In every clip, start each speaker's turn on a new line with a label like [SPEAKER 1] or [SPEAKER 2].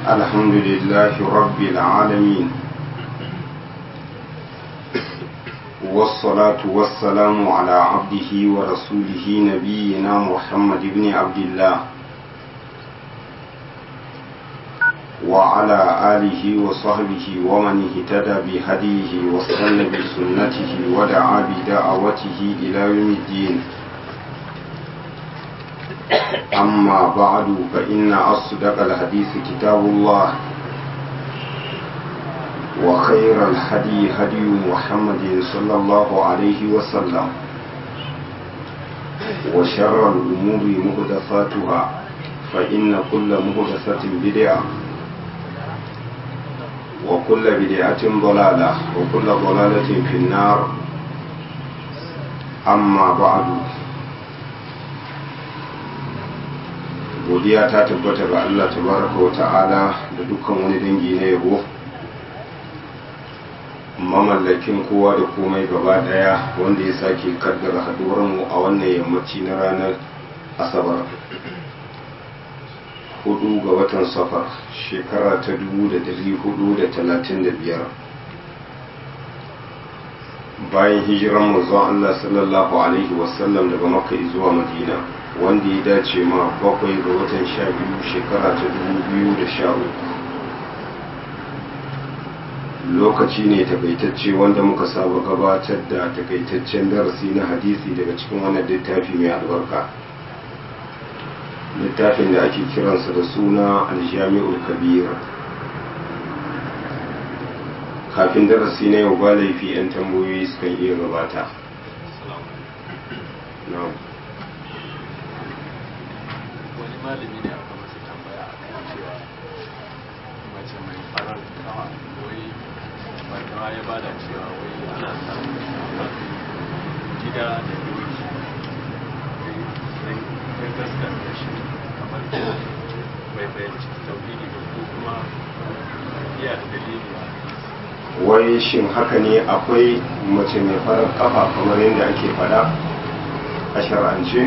[SPEAKER 1] الحمد لله رب العالمين والصلاة والسلام على عبده ورسوله نبينا محمد بن عبد الله وعلى آله وصحبه ومن اهتدى بهديه واستنى بسنته ودعا بدعوته إلى يوم الدين أما بعد فإن أصدق الحديث كتاب الله وخير الهدي هدي محمد صلى الله عليه وسلم وشر الأمور مهدفاتها فإن كل مهدفة بدعة وكل بدعة ضلالة وكل ضلالة في النار أما بعد godiya ta tabbata ga Allah tabaraka wa ta'ala da dukkan wani dangi na yabo mamallakin kowa da komai gaba daya wanda ya sake kaddara haduwar mu a wannan yammaci na ranar asabar hudu ga watan safar shekara ta dubu da dari hudu da talatin da biyar bayan hijiran manzon Allah sallallahu alaihi wasallam daga makka zuwa madina wanda ya dace ma bakwai ga watan sha biyu shekara ta dubu biyu da sha uku lokaci ne takaitacce wanda muka saba gabatar da takaitaccen darasi na hadisi daga cikin wannan littafi mai albarka littafin da ake kiransa da suna aljami'ul kabir kafin darasi na yau ba laifi 'yan tambayoyi sukan iya gabata
[SPEAKER 2] wani malami ne aka masa tambaya a kan cewa mace mai farar kawa wai barkawa ya bada cewa wai ana samun gida da doki sai gaskata shi kamar bai fahimci tauhidi ba ko kuma iya da dalili a
[SPEAKER 1] wai shin haka ne akwai mace mai farar kafa kamar yadda ake fada a shar'ance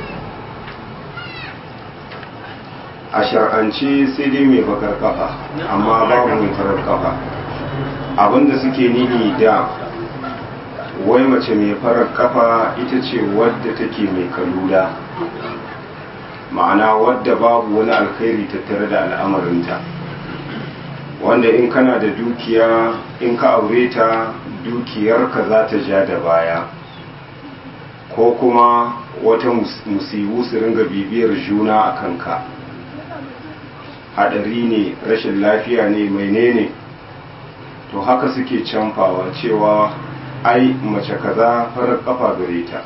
[SPEAKER 1] a shar'ance sai dai mai bakar kafa amma babu mai farar kafa abinda suke nini da wai mace mai farar kafa ita ce wadda take mai kalula ma'ana wadda babu wani alkhairi tattare da al'amarinta wanda in kana da dukiya in ka aure ta dukiyarka za ta ja da baya ko kuma wata musibu su ringa bibiyar juna a kanka hadari ne rashin lafiya ne menene to haka suke canfawa cewa ai mace kaza farar kafa gare ta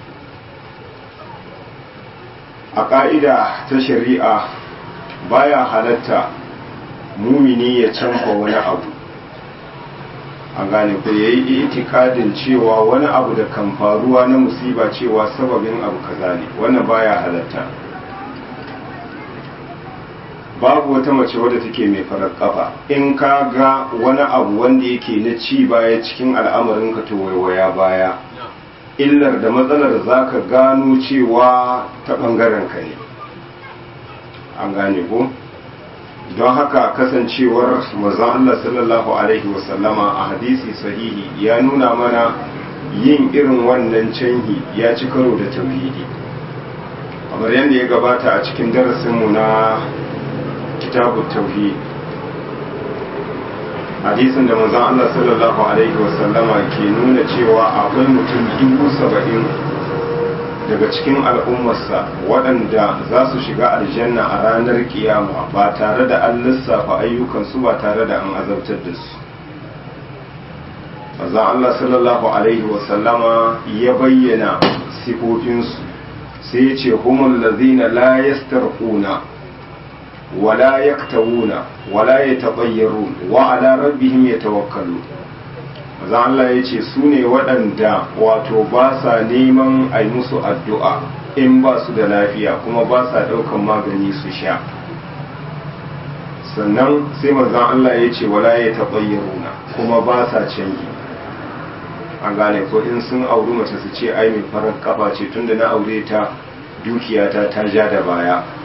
[SPEAKER 1] a ƙa'ida ta shari'a baya halatta mumini ya canfa wani abu an gane ku ya yi itikadin cewa wani abu da kan faruwa na musiba cewa sababin abu kaza ne wannan baya halatta babu wata mace wadda take mai farar kafa in ka ga wani abu wanda yake na ci baya cikin al'amarin ka to waiwaya baya illar da matsalar za ka gano cewa ta ɓangaren ka ne an gane ko don haka kasancewar mazan Allah sallallahu Alaihi wasallama a hadisi sahihi ya nuna mana yin irin wannan canhi ya ci karo da tauhidi kamar yadda ya gabata a cikin darasinmu na kitabu tauhid hadisin da manzon Allah sallallahu alaihi wasallama ke nuna cewa akwai mutum dubu saba'in daga cikin al'ummarsa waɗanda za su shiga aljanna a ranar kiyama ba tare da an lissafa ayyukansu ba tare da an azabtar da su manzon Allah sallallahu alaihi wasallama ya bayyana sifofinsu sai ya ce humul lazina la yastarquna ولا يكتوون ولا يتطيرون وعلى ربهم يتوكلون maza Allah ya ce su ne waɗanda wato ba sa neman a yi musu addu'a in ba su da lafiya kuma ba sa ɗaukan magani su sha sannan sai maza Allah ya ce wala ya taɓayyaruna kuma ba sa canji an gane ko in sun auri mace su ce ai mai farar kafa ce tunda na aure ta dukiyata ta ja da baya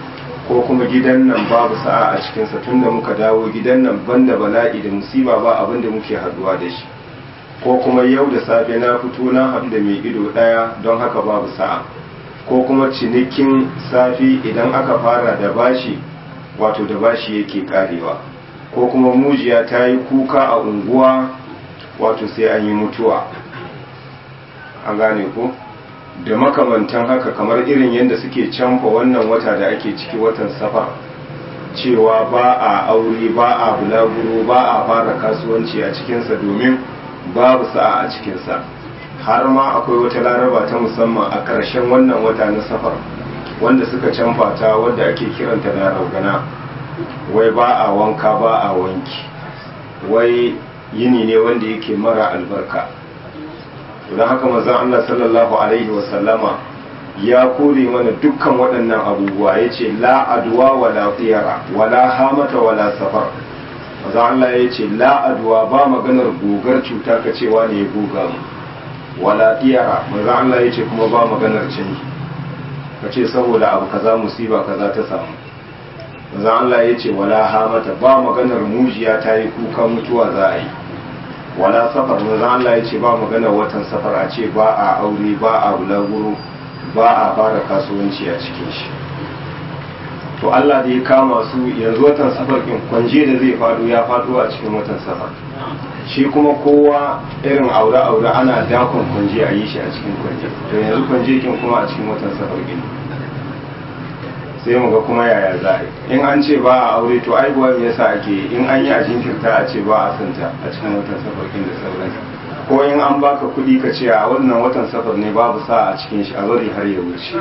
[SPEAKER 1] ko kuma gidan nan babu sa'a a cikinsa tunda muka dawo gidan nan banda bala'i da musiba ba abin da muke haduwa da shi ko kuma yau da safe na fito na haɗu da mai ido ɗaya don haka babu sa'a ko kuma cinikin safi idan aka fara da bashi wato da bashi yake karewa ko kuma mujiya ta yi kuka a unguwa wato sai an yi mutuwa an gane ko da makamantan haka kamar irin yadda suke canfa wannan wata da ake ciki watan safar cewa ba a aure ba a bulaguro ba a fara kasuwanci a cikinsa domin babu sa'a a cikinsa har ma akwai wata laraba ta musamman a ƙarshen wannan wata na safar wanda suka canfa ta wadda ake kiranta da raugana wai ba a wanka ba a wanki wai yini ne wanda yake mara albarka don haka mazan Allah sallallahu alaihi wasallama ya kore mana dukkan waɗannan abubuwa ya ce la aduwa wala tsira wala hamata wala safar mazan Allah ya ce la aduwa ba maganar gogar cuta ka cewa ne ya goga mu wala tsira mazan Allah ya ce kuma ba maganar canji ka ce saboda abu kaza musiba kaza ta samu mazan Allah ya ce wala hamata ba maganar mujiya ta yi kuka mutuwa za a yi wala safar manzo Allah ya ce ba magana watan safar a ce ba a aure ba a bulaguro ba a fara kasuwanci a cikin shi to Allah da ya kama su yanzu watan safar kin kwanje da zai faɗo ya faɗo a cikin watan safar shi kuma kowa irin aure aure ana dakon kwanje a yi shi a cikin kwanje to yanzu kwanje kin kuma a cikin watan safar kin sai mu ga kuma yaya za a yi in an ce ba a aure to aibuwa me yasa ake in an yi a jinkirta a ce ba a santa a cikin watan safarkin da sauransu ko in an baka kuɗi ka ce a wannan watan safar ne babu sa a cikin shi a bari har ya wuce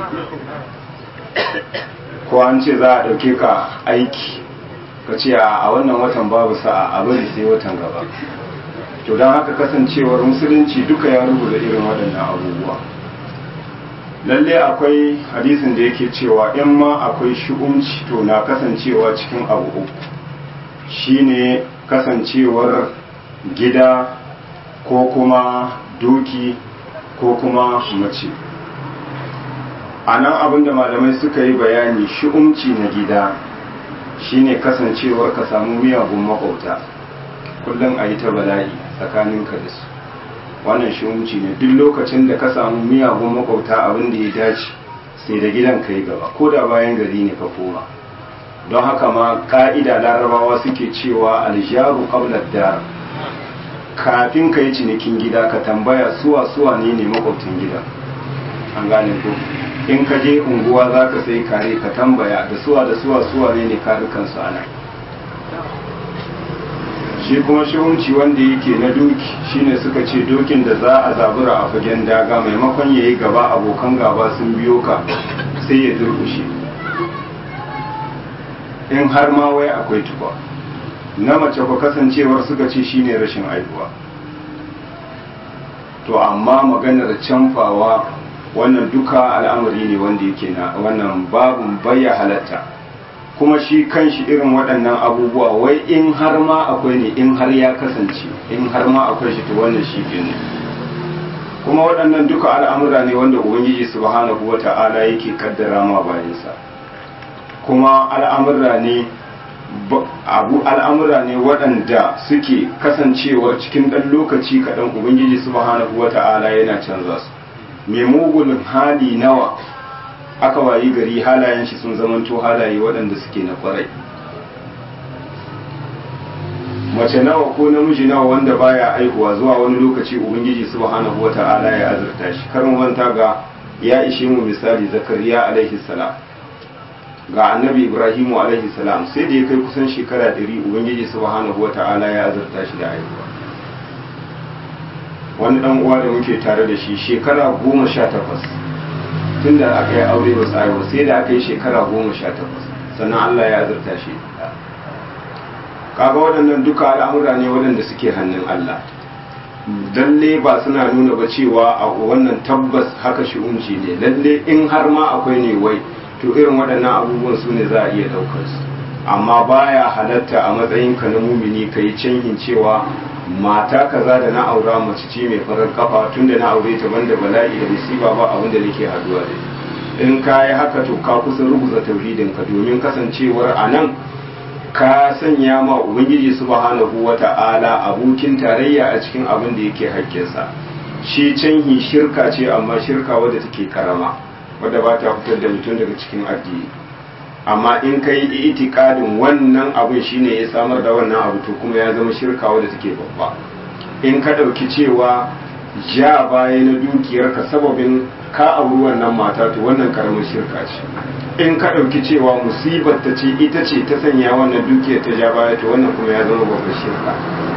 [SPEAKER 1] ko an ce za a ɗauke ka aiki ka ce a wannan watan babu sa'a a bari sai watan gaba to don haka kasancewar musulunci duka ya rubuta irin waɗannan abubuwa lalle akwai hadisin da yake cewa in ma akwai shi'umci to na kasancewa cikin abu uku shine kasancewar gida ko kuma doki ko kuma mace a nan abinda malamai suka yi bayani shi'umci na gida shine kasancewar ka samu miyagun makwauta kullum a yi ta bala'i tsakaninka da su wannan shi'umci ne duk lokacin da ka samu miyagun makwauta abin da ya dace sai da gidan ka yi gaba ko da bayan gari ne ka koma don haka ma ka'ida larabawa suke cewa aljaru qabla dar kafin ka yi cinikin gida ka tambaya suwa suwa ne ne makwabtan gida an gane ko in ka je unguwa za ka sai kare ka tambaya da suwa da suwa suwa ne ne karukansu ana shi kuma shihunci wanda yake na doki shine suka ce dokin da za a zabura a fagen daga maimakon ya yi gaba abokan gaba sun biyo ka sai ya durkushe in har ma wai akwai tuba na mace ku kasancewar suka ce shine rashin aihuwa to amma maganar canfawa wannan duka al'amari ne wanda yake na wannan babun baya halatta kuma shi kanshi irin waɗannan abubuwa wai in har ma akwai ne in har ya kasance in har ma akwai shi to wannan shi ne kuma waɗannan duka al'amura ne wanda ubangiji subhanahu wata'ala yake kaddara ma bayansa kuma al'amura ne abu al'amura ne waɗanda suke kasancewa cikin ɗan lokaci kaɗan ubangiji subhanahu wata'ala yana canza su mai mugun hali nawa aka wayi gari halayen shi sun zamanto halaye waɗanda suke na kwarai mace nawa ko namiji nawa wanda baya aihuwa zuwa wani lokaci ubangiji subhanahu wata'ala ya azurta shi karin wanta ga ya ishe mu misali zakariya alaihi salam ga annabi ibrahimu alaihi salam sai da ya kai kusan shekara ɗari ubangiji subhanahu wata'ala ya azurta shi da aihuwa wani dan uwa da muke tare da shi shekara goma sha takwas tun da aka yi aure ba sai ba sai da aka yi shekara goma sha takwas sannan Allah ya azurta shi kaga waɗannan duka al'amura ne waɗanda suke hannun Allah lalle ba suna nuna ba cewa a wannan tabbas haka shi'unci ne lalle in har ma akwai ne wai to irin waɗannan abubuwan su ne za a iya ɗaukar su amma baya halatta a matsayinka na mumini ka yi canhin cewa mata kaza da na aura mace ce mai farar kafa tun da na aure ta banda bala'i da musiba ba abin da nake haduwa da in ka yi haka to ka kusa rubuta tauhidinka domin kasancewar a nan ka sanya ma ubangiji subhanahu wata'ala abokin tarayya a cikin abin da yake haƙƙinsa shi canhi shirka ce amma shirka wadda take karama wadda ba ta fitar da mutum daga cikin addini amma in ka yi itikadin wannan abin shine ya samar da wannan abu to kuma ya zama shirka wadda take babba in ka ɗauki cewa ja baya na dukiyarka sababin ka auri wannan mata to wannan karamin shirka ce in ka ɗauki cewa musibar ta ce ita ce ta sanya wannan dukiyar ta ja baya to wannan kuma ya zama babban shirka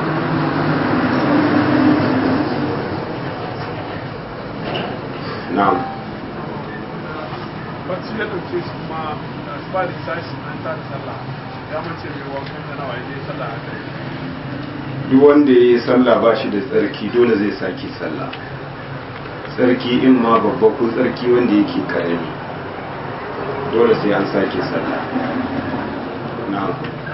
[SPEAKER 1] na'am
[SPEAKER 3] bacci ya ɗauke shi kuma su ba da sashi an ta da sallah ya mace mai wankan da nawa ya je sallah a kai
[SPEAKER 1] duk wanda ya yi sallah ba shi da tsarki dole zai sake sallah tsarki in ma babba ko tsarki wanda yake karami dole sai an sake sallah na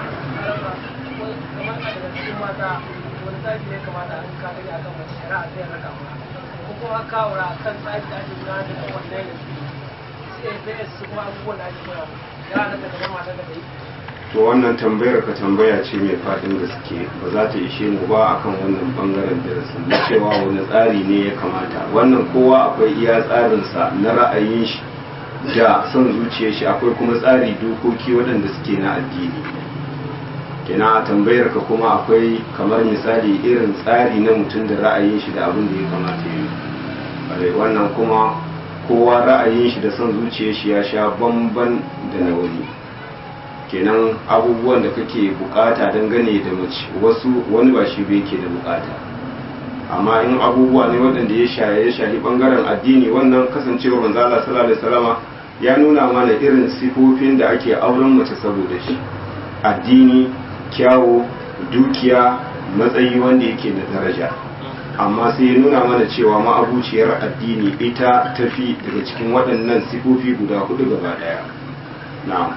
[SPEAKER 4] kamar a daga cikin mata wani tsari ne kamata an ka gani akan mace shari'a zai raka ma ko kuma kawura kan tsari da ake gudanar da kan wannan yanzu sai su kuma abubuwan da ake koya ya halatta kamar mata da yi
[SPEAKER 1] to wannan tambayar ka tambaya ce mai faɗin gaske ba za ta ishe mu ba akan wannan bangaren darasin na cewa wani tsari ne ya kamata wannan kowa akwai iya tsarinsa na ra'ayin shi da son zuciyar shi akwai kuma tsari dokoki waɗanda suke na addini kina a tambayar ka kuma akwai kamar misali irin tsari na mutum da ra'ayin shi da abin da ya kamata ya yi wannan kuma kowa ra'ayin shi da son zuciyar shi ya sha bamban da na wani kenan abubuwan da kake bukata dangane da mace wasu wani ba shi yake da bukata amma in abubuwa ne waɗanda ya shaye ya shahi bangaren addini wannan kasancewa manzo Allah sallallahu alaihi wasallama ya nuna mana irin sifofin da ake auren mace saboda shi addini kyawu dukiya matsayi wanda yake da daraja amma sai ya nuna mana cewa ma'abuciyar addini ita tafi daga cikin waɗannan sifofi guda hudu gaba ɗaya na'am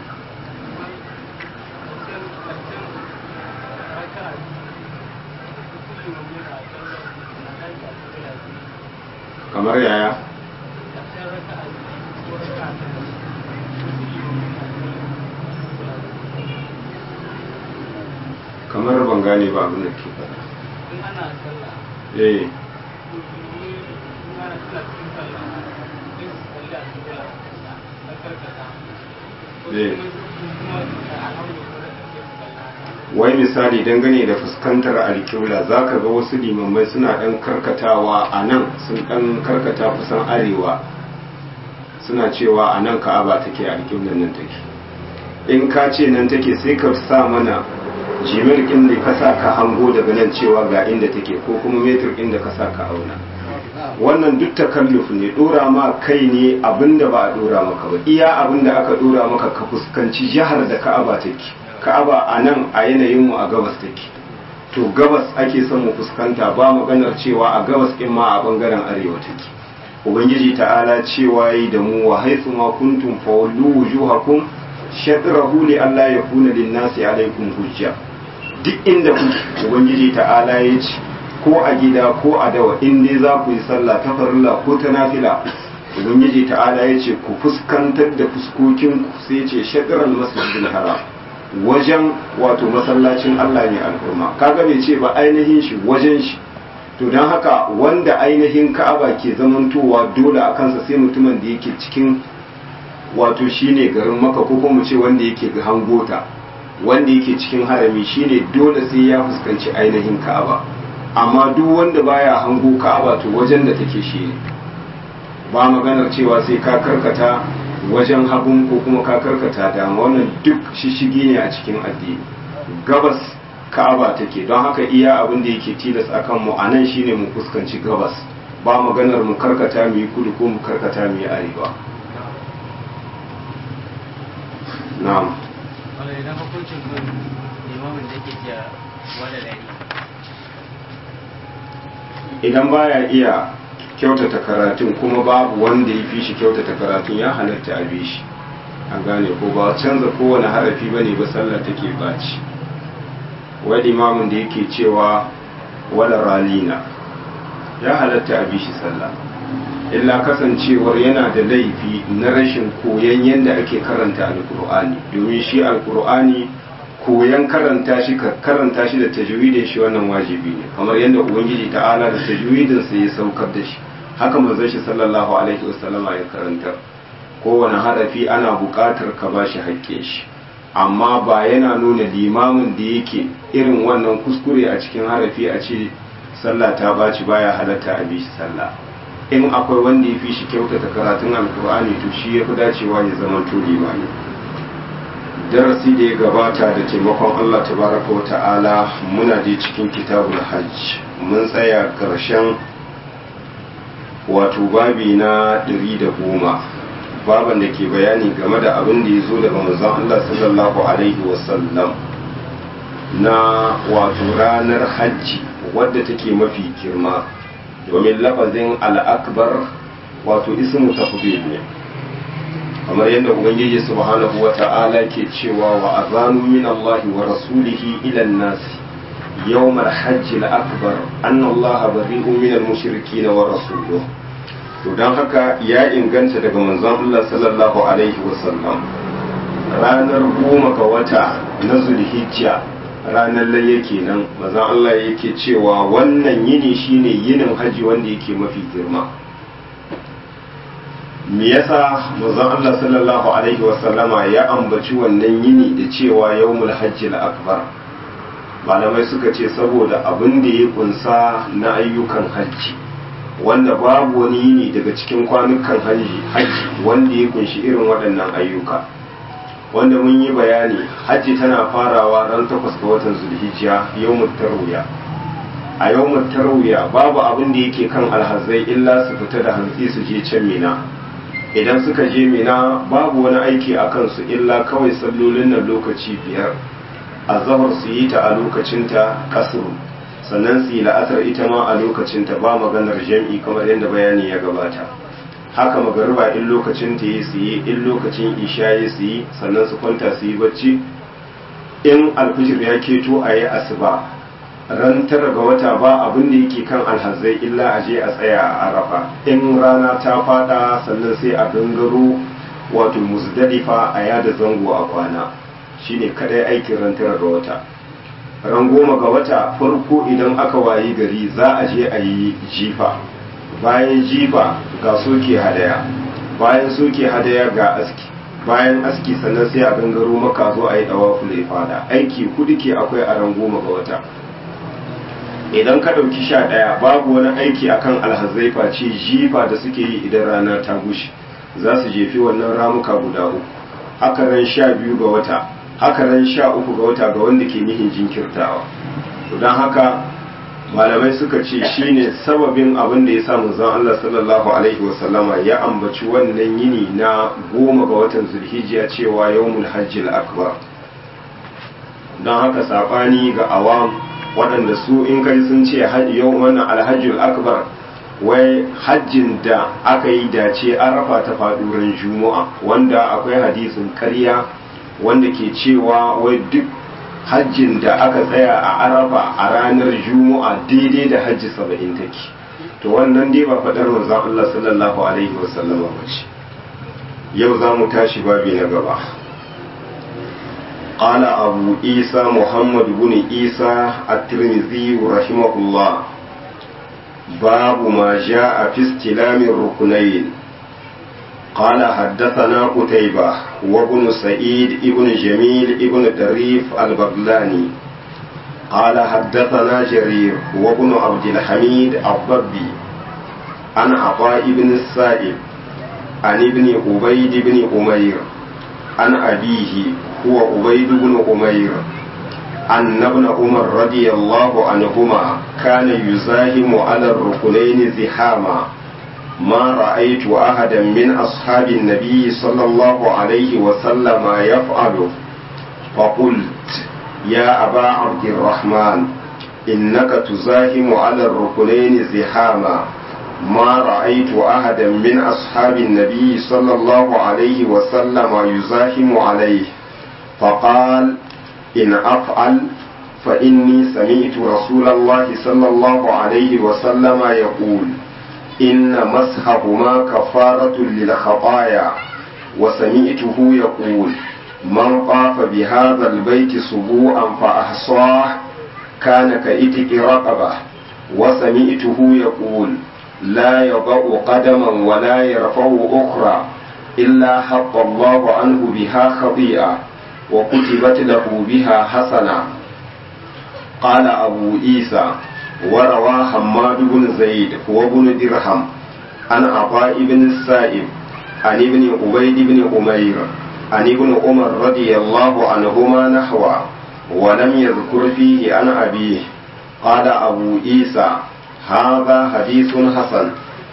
[SPEAKER 1] kamar yaya kamar ban gane ba abin da ke faɗa eh eh wai misali dangane da fuskantar alƙibla za ka ga wasu limammai suna ɗan karkatawa a nan sun ɗan karkata kusan arewa suna cewa a nan ka'aba take alƙiblan nan take in ka ce nan take sai ka sa mana jimir ɗin da ka sa ka hango daga nan cewa ga inda take ko kuma metir ɗin da ka sa ka auna wannan duk takalluf ne dora ma kai ne abinda ba a dora maka ba iya abinda aka dora maka ka fuskanci jihar da ka'aba take ka'aba a nan a yanayin mu a gabas take to gabas ake son mu fuskanta ba maganar cewa a gabas din ma a bangaren arewa take ubangiji ta'ala cewa yi da mu wa haythu ma kuntum fawallu wujuhakum shatrahu li alla yakuna lin-nasi alaykum hujja duk inda kuke ubangiji ta'ala ya ce ko a gida ko a dawa in dai za ku yi sallah ta farilla ko ta nafila ubangiji ta'ala ya ce ku fuskantar da fuskokin ku sai ce shadiral masjidil haram wajen wato masallacin Allah ne al'umma kaga bai ce ba ainihin shi wajen shi to don haka wanda ainihin ka'aba ke zamantowa dole a kansa sai mutumin da yake cikin wato shine garin maka ko kuma ce wanda yake ga hangota wanda yake cikin harami shine dole sai ya fuskanci ainihin ka'aba amma duk wanda baya hango ka'aba to wajen da take shi ne ba maganar cewa sai ka karkata wajen hagun ko kuma ka karkata dama wannan duk shishigi ne a cikin addini gabas ka'aba take don haka iya abin da yake tilas akan mu a nan shine mu fuskanci gabas ba maganar mu karkata mu yi kudu ko mu karkata mu yi arewa na'am
[SPEAKER 5] wanda idan hukuncin kun limamin da ke jiya wanda dari
[SPEAKER 1] idan baya iya kyautata karatun kuma babu wanda ya fi shi kyautata karatun ya halatta a bi shi a gane ko ba canza kowane harafi ba ne ba sallah take baci wani imamin da yake cewa wala ralina ya halatta a bi shi sallah illa kasancewar yana da laifi na rashin koyon yadda ake karanta alkur'ani domin shi alkur'ani koyon karanta shi ka karanta shi da tajwidin shi wannan wajibi ne kamar yadda ubangiji ta'ala da tajwidin sa ya saukar da shi haka manzon shi sallallahu alaihi wasallama ya karanta kowane harafi ana buƙatar ka ba shi haƙƙin shi amma ba yana nuna limamin da yake irin wannan kuskure a cikin harafi a ce sallah ta baci baya halatta a bishi sallah in akwai wanda ya fi shi kyautata karatun alkur'ani to shi ya fi dacewa ya zama to limami darasi da ya gabata da taimakon allah tabaraka wa ta'ala muna da cikin kitabul hajj mun tsaya ƙarshen wato babi na ɗari da goma baban da ke bayani game da abin da ya zo daga manzon Allah sallallahu alaihi wasallam na wato ranar hajji wadda take mafi girma domin lafazin al'akbar wato ismu tafdil ne kamar yadda ubangiji subhanahu wa ta'ala ke cewa wa azanu min Allah wa rasulihi ila an-nas yawm al-hajj al-akbar anna Allah bari'un min al-mushrikeen wa rasuluhu to don haka ya inganta daga manzon Allah sallallahu alaihi wasallam ranar goma ga wata na zulhijja ranar laye kenan manzon Allah yake cewa wannan yini shine yinin haji wanda yake mafi girma me yasa manzon Allah sallallahu alaihi wasallama ya ambaci wannan yini da cewa yawmul hajji akbar malamai suka ce saboda abin da ya kunsa na ayyukan hajji wanda babu wani yini daga cikin kwanukan hajji wanda ya kunshi irin waɗannan ayyuka wanda mun yi bayani hajji tana farawa ran takwas ga watan zulhijja yawmut tarwiya a yawmut tarwiya babu abin da yake kan alhazai illa su fita da hantsi su je can mina idan suka je mina babu wani aiki a kansu illa kawai sallolin nan lokaci biyar azhar su yi ta a lokacinta kasru sannan su yi la'asar ita ma a lokacinta ba maganar jam'i kamar yadda bayani ya gabata haka magariba in lokacin ta yi su yi in lokacin isha ya su yi sannan su kwanta su yi bacci in alfijir ya keto a yi asuba ran tara ga wata ba abin da yake kan alhazai illa a je a tsaya a arafa in rana ta fada sannan sai a gangaro wato musdalifa a yada zango a kwana shine kadai aikin ran tara ga wata ran goma ga wata farko idan aka wayi gari za a je a yi jifa bayan jifa ga soke hadaya bayan soke hadaya ga aski bayan aski sannan sai a gangaro maka zo a yi dawa fule fada aiki kudu ke akwai a ran goma ga wata idan ka ɗauki sha ɗaya babu wani aiki akan alhazai face jifa da suke yi idan rana ta gushe za su jefi wannan ramuka guda uku haka ran sha biyu ga wata haka ran sha uku ga wata ga wanda ke nihin jinkirtawa don haka malamai suka ce shine sababin abin da ya sa manzon Allah sallallahu alaihi wasallama ya ambaci wannan yini na goma ga watan zulhijja cewa yawmul hajjil akbar don haka sabani ga awam waɗanda su in kai sun ce yau wannan alhajjul akbar wai hajjin da aka yi dace an rafa ta faɗuran juma'a wanda akwai hadisin ƙarya wanda ke cewa wai duk hajjin da aka tsaya a arafa a ranar juma'a daidai da hajji saba'in take to wannan dai ba faɗar manzon Allah sallallahu alaihi wasallama ba ce yau za mu tashi babi na gaba قال أبو عيسى محمد بن عيسى الترمذي رحمه الله باب ما جاء في استلام الركنين قال حدثنا قتيبة وابن سعيد ابن جميل ابن دريف البغلاني قال حدثنا جرير وابن عبد الحميد الضبي عن عطاء بن السائب عن ابن عبيد بن أمير عن أبيه هو عبيد بن أمير أن ابن عمر رضي الله عنهما كان يزاحم على الركنين زحاما ما رأيت أحدا من أصحاب النبي صلى الله عليه وسلم يفعله فقلت يا أبا عبد الرحمن إنك تزاحم على الركنين زحاما ما رأيت أحدا من أصحاب النبي صلى الله عليه وسلم يزاحم عليه فقال إن أفعل فإني سمعت رسول الله صلى الله عليه وسلم يقول إن مسحهما كفارة للخطايا وسمعته يقول من طاف بهذا البيت سبوعا فأحصاه كان كإتك رقبة وسمعته يقول لا يضع قدما ولا يرفع أخرى إلا حط الله عنه بها خطيئة وكتبت له بها حسنة قال أبو عيسى وروى حماد بن زيد وابن درهم عن عطاء بن السائب عن ابن عبيد بن أمير عن ابن عمر رضي الله عنهما نحوا ولم يذكر فيه عن أبيه قال أبو عيسى هذا حديث حسن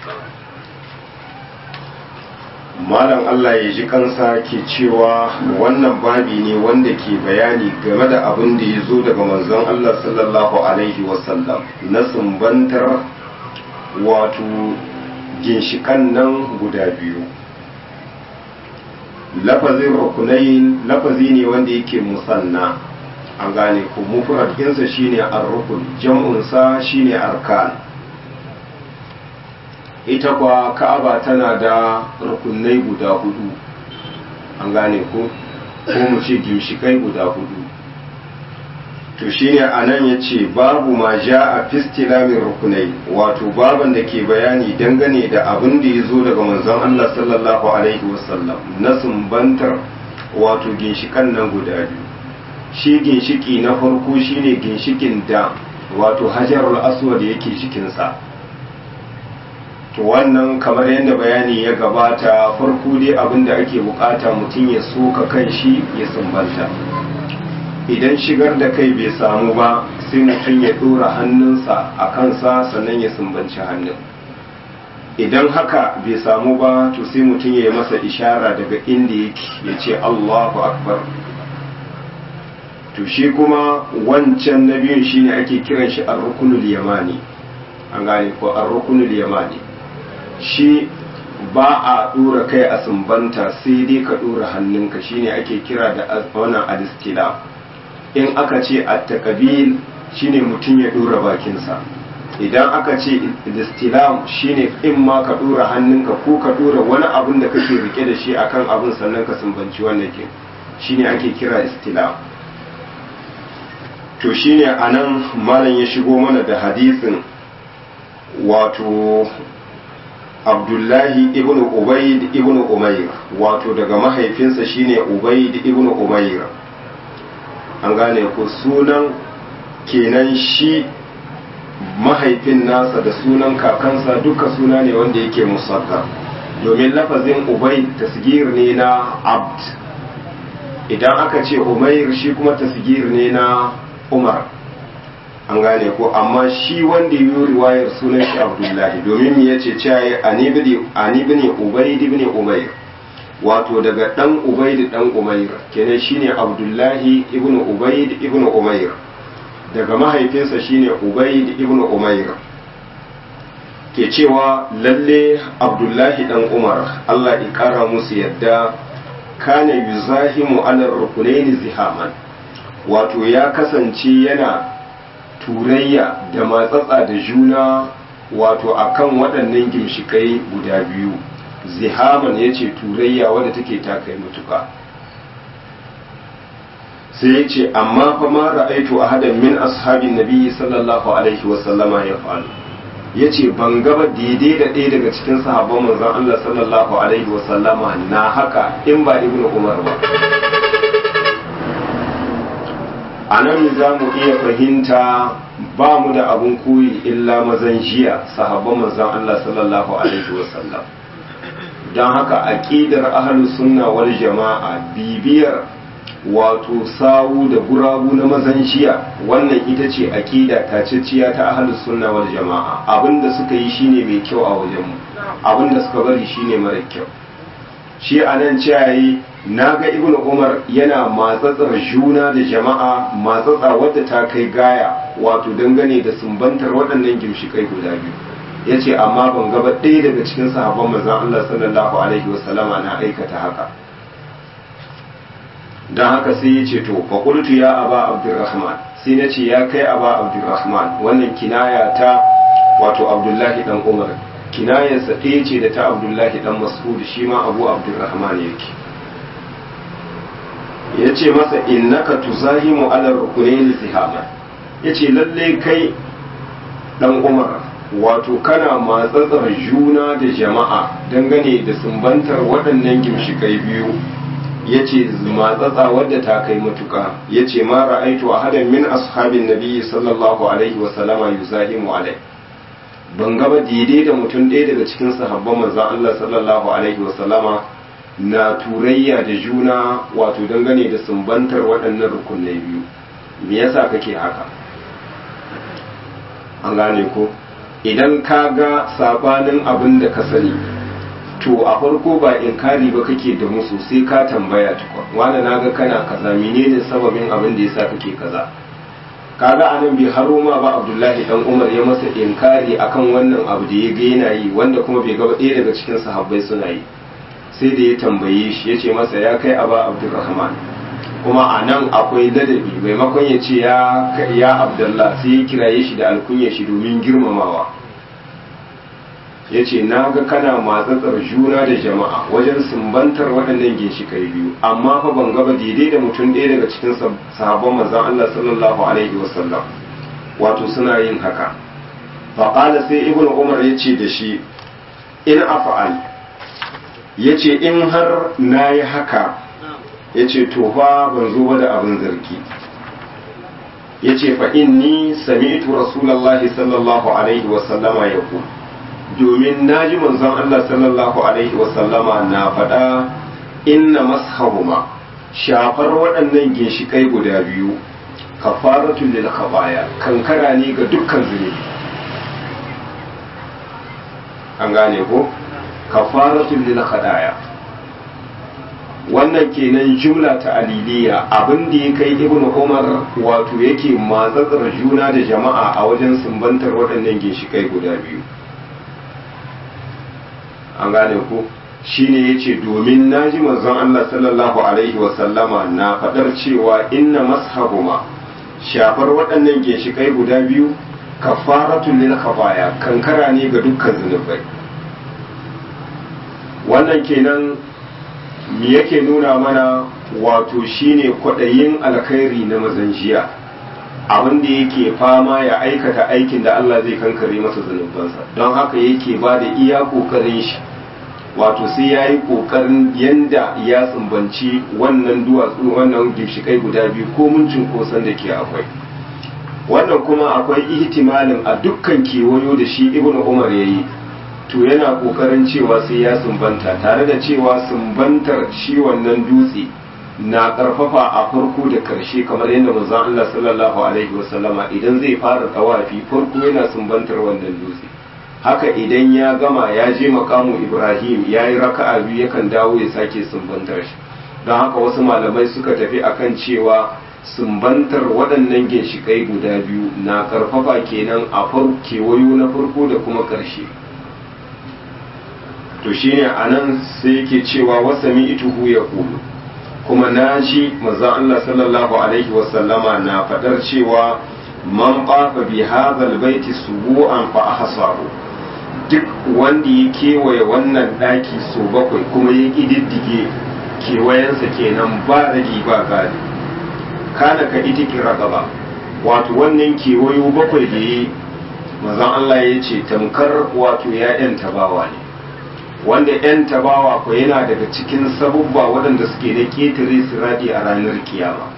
[SPEAKER 1] malam Allah ya ji kansa ke cewa wannan babi ne wanda ke bayani game da abin da ya zo daga manzon Allah sallallahu alaihi wasallam na sumbantar wato ginshikan nan guda biyu lafazin rukunai lafazi ne wanda yake musanna an gane ku mufrad ɗinsa shine ar-rukun jam'unsa shine arkan ita kwa ka'aba tana da rukunai guda hudu an gane ku ko mu ce gimshikai guda hudu to shine anan yace babu ma ja a fistilamin rukunai wato baban da ke bayani dangane da abin da ya zo daga manzon Allah sallallahu alaihi wasallam na sumbantar wato ginshikan nan guda biyu shi ginshiki na farko shine ginshikin da wato hajarul aswad yake cikinsa to wannan kamar yadda bayani ya gabata farko dai abin da ake bukata mutum ya soka kan shi ya sumbanta idan shigar da kai bai samu ba sai mutum ya dora hannunsa a kansa sannan ya sumbanci hannun idan haka bai samu ba to sai mutum ya yi masa ishara daga inda yake ya ce allahu akbar to shi kuma wancan na biyun shine ake kiran shi ar-rukunul yamani an gane ko ar-rukunul yamani shi ba a dora kai a sumbanta sai dai ka dora hannunka shine ake kira da wannan alistila in aka ce at-taqbil shine mutum ya dora bakinsa idan aka ce istilam shine in ma ka dora hannunka ko ka dora wani abun da kake rike da shi akan abun sannan ka sumbanci wannan ke shine ake kira istilam to shine anan malam ya shigo mana da hadisin wato abdullahi ibn ubaid ibn umair wato daga mahaifinsa shine ubaid ibn umair an gane ku sunan kenan shi mahaifin nasa da sunan kakansa duka suna ne wanda yake musaddar domin lafazin ubaid tasgir ne na abd idan aka ce umair shi kuma tasgir ne na umar an gane ko amma shi wanda yi riwayar sunan shi abdullahi domin me yace cewa ani ibn ubayd ibn umayr wato daga dan ubayd dan umayr kenan shine abdullahi ibn ubayd ibn umayr daga mahaifinsa shine ubayd ibn umayr ke cewa lalle abdullahi dan umar Allah ya kara musu yadda kana yuzahimu ala rukunaini zihaman wato ya kasance yana turayya da matsatsa da juna wato akan waɗannan ginshikai guda biyu zihaman ya ce turayya wadda take takai mutuka sai ya ce amma fa ma ra'aitu ahadan min ashabin nabiyyi sallallahu alaihi wasallama ya falu ya ce ban gaba daidai da ɗaya daga cikin sahabban manzon Allah sallallahu alaihi wasallama na haka in ba ibnu umar ba a nan za mu iya fahimta ba mu da abun koyi illa mazan jiya sahabban manzon Allah sallallahu alaihi wasallam don haka aqidar ahlus sunna wal jama'a bibiyar wato sawu da gurabu na mazan jiya wannan ita ce aqida taciciya ta ahlus sunna wal jama'a abinda suka yi shine mai kyau a wajenmu abinda suka bari shine mara kyau shi anan ciyayi na ga ibn umar yana matsatsar juna da jama'a matsatsa wadda ta kai gaya wato dangane da sumbantar waɗannan gimshikai guda biyu ya ce amma ban gaba ɗaya daga cikin sahabban manzan Allah sallallahu alaihi wasallama na aikata haka don haka sai ya ce to faƙultu ya aba abdurrahman sai na ce ya kai aba abdurrahman wannan kinaya ta wato abdullahi dan umar kinayarsa ɗaya ce da ta abdullahi dan mas'ud shi ma abu abdurrahman yake ya ce masa innaka tuzahimu ala rukunin zihama ya ce lalle kai dan umar wato kana matsatsar juna da jama'a dangane da sumbantar waɗannan gimshikai biyu ya ce matsatsa wadda ta kai matuka ya ce ma ra'aitu a hadan min ashabin nabi sallallahu alaihi wasallama yuzahimu alai ban gaba daidai da mutum ɗaya daga cikin sahabban manzon Allah sallallahu alaihi wasallama na turayya da juna wato dangane da sumbantar waɗannan rukunai biyu me yasa kake haka an gane ko idan ka ga sabanin abin da ka sani to a farko ba inkari ba kake da musu sai ka tambaya tukwa wanda na ga kana kaza menene sababin abin da yasa kake kaza kaga anan bai haro ma ba abdullahi dan umar ya masa inkari akan wannan abu da ya ga yana yi wanda kuma bai gaba ɗaya daga cikin sahabbai suna yi sai da ya tambaye shi ya ce masa ya kai aba abdurrahman kuma a nan akwai ladabi maimakon ya ce ya abdullah sai ya kiraye shi da alkunya shi domin girmamawa ya ce na ga kana matsatsar juna da jama'a wajen sumbantar waɗannan ginshikai biyu amma fa ban gaba daidai da mutum ɗaya daga cikin sahabban manzon Allah sallallahu alaihi wasallam wato suna yin haka faƙala sai ibnu umar ya ce da shi in afa'al ya ce in har na yi haka ya ce to fa ban zo ba da abin zargi ya ce fa inni sami'tu rasulallahi sallallahu alaihi wasallama ya ku domin na ji manzon Allah sallallahu alaihi wasallama na faɗa inna mashahuma shafar waɗannan ginshikai guda biyu kafaratun lil khabaya kankara ne ga dukkan zunubi an gane ko kafaratun lil khadaya wannan kenan jumla ta aliliya abin da ya kai ibn umar wato yake matsatsar juna da jama'a a wajen sumbantar waɗannan ginshikai guda biyu an gane ku shine yace domin naji manzon Allah sallallahu alaihi wa sallama na fadar cewa inna mashabuma shafar waɗannan ginshikai guda biyu kafaratun lil khabaya kankara ne ga dukkan zunubai wannan kenan me yake nuna mana wato shine kwaɗayin alkhairi na mazan jiya abin da yake fama ya aikata aikin da Allah zai kankare masa zunubansa don haka yake ba da iya ƙoƙarin shi wato sai ya yi ƙoƙarin yanda ya tsumbanci wannan duwatsu wannan ginshikai guda biyu ko mun cunkoson da ke akwai wannan kuma akwai ihtimalin a dukkan kewayo da shi ibnu umar ya yi to yana kokarin cewa sai ya sumbanta tare da cewa sumbantar shi wannan dutse na karfafa a farko da karshe kamar yadda manzon Allah sallallahu alaihi wasallama idan zai fara tawafi farko yana sumbantar wannan dutse haka idan ya gama ya je makamu Ibrahim ya yi raka'a biyu yakan dawo ya sake sumbantar shi don haka wasu malamai suka tafi akan cewa sumbantar waɗannan ginshikai guda biyu na karfafa kenan a kewayo na farko da kuma ƙarshe to shine a nan sai yake cewa wasami ituhu ya kulu kuma na ji manzon Allah sallallahu alaihi wasallama na faɗar cewa man ɓafa bi hadhal baiti subu'an fa ahsahu duk wanda ya kewaye wannan ɗaki so bakwai kuma ya ƙididdige kewayensa kenan ba ragi ba gadi kana ka ita kira gaba wato wannan kewayo bakwai da yi mazan Allah ya ce tamkar wato ya ‘yan tabawa ne wanda ‘yan tabawa ko yana daga cikin sabubba waɗanda suke da ƙetare siradi a ranar kiyama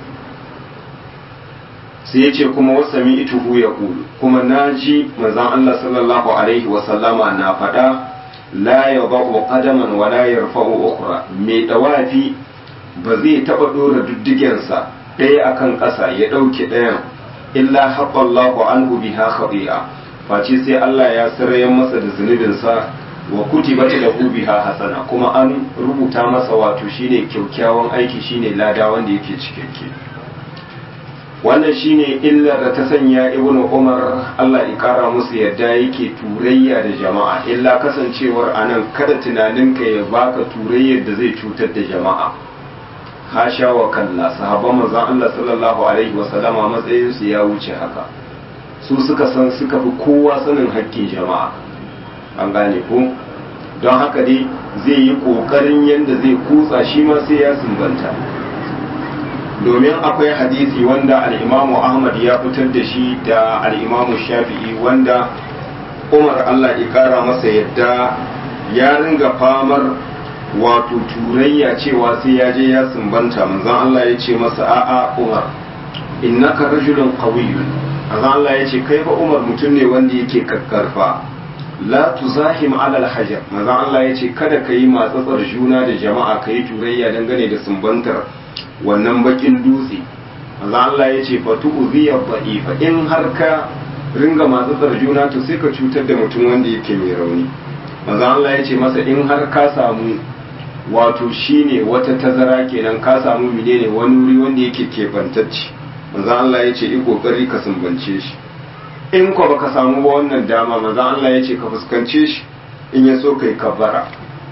[SPEAKER 1] sai ya ce kuma wasami ituhu ya ƙulu kuma na ji mazan Allah sallallahu alaihi wasallama na faɗa la ya ba'u qadaman wa la yarfa'u ukhra mai dawafi ba zai taɓa ɗora diddigensa ɗaya akan ƙasa ya ɗauke ɗayan illa haɓallahu anhu biha khati'a face sai Allah ya sarayen masa da zunubinsa wa kutibat lahu biha hasana kuma an rubuta masa wato shine kyaukyawan aiki shine lada wanda yake cikakke wannan shine illar da ta sanya ibnu umar Allah ya kara musu yadda yake turayya da jama'a illa kasancewar anan kada tunaninka ya baka turayyar da zai cutar da jama'a hasha wa kalla sahabban manzon Allah sallallahu alaihi wa sallama matsayin su ya wuce haka su suka san suka fi kowa sanin haƙƙin jama'a an gane ko don haka dai zai yi ƙoƙarin yadda zai kutsa shi ma sai ya sumbanta domin akwai hadisi wanda al'imamu ahmad ya fitar da shi da al'imamu shafi'i wanda umar allah ya ƙara masa yadda ya ringa famar wato turayya cewa sai ya je ya sumbanta manzon allah ya ce masa a'a umar innaka rajulun qawiyyun manzon allah ya ce kai fa umar mutum ne wanda yake kakkarfa la tuzahim alal hajar manzon Allah ya ce kada ka yi matsatsar juna da jama'a ka yi turayya dangane da sumbantar wannan bakin dutse manzon Allah ya ce fa tu'ziya dha'ifa in har ka ringa matsatsar juna to sai ka cutar da mutum wanda yake mai rauni manzon Allah ya ce masa in har ka samu wato shine wata tazara kenan ka samu menene wani wuri wanda yake kebantacce manzon Allah ya ce yi kokari ka sumbance shi in ko baka samu ba wannan dama maza Allah ya ce ka fuskance shi in ya so kai kabbara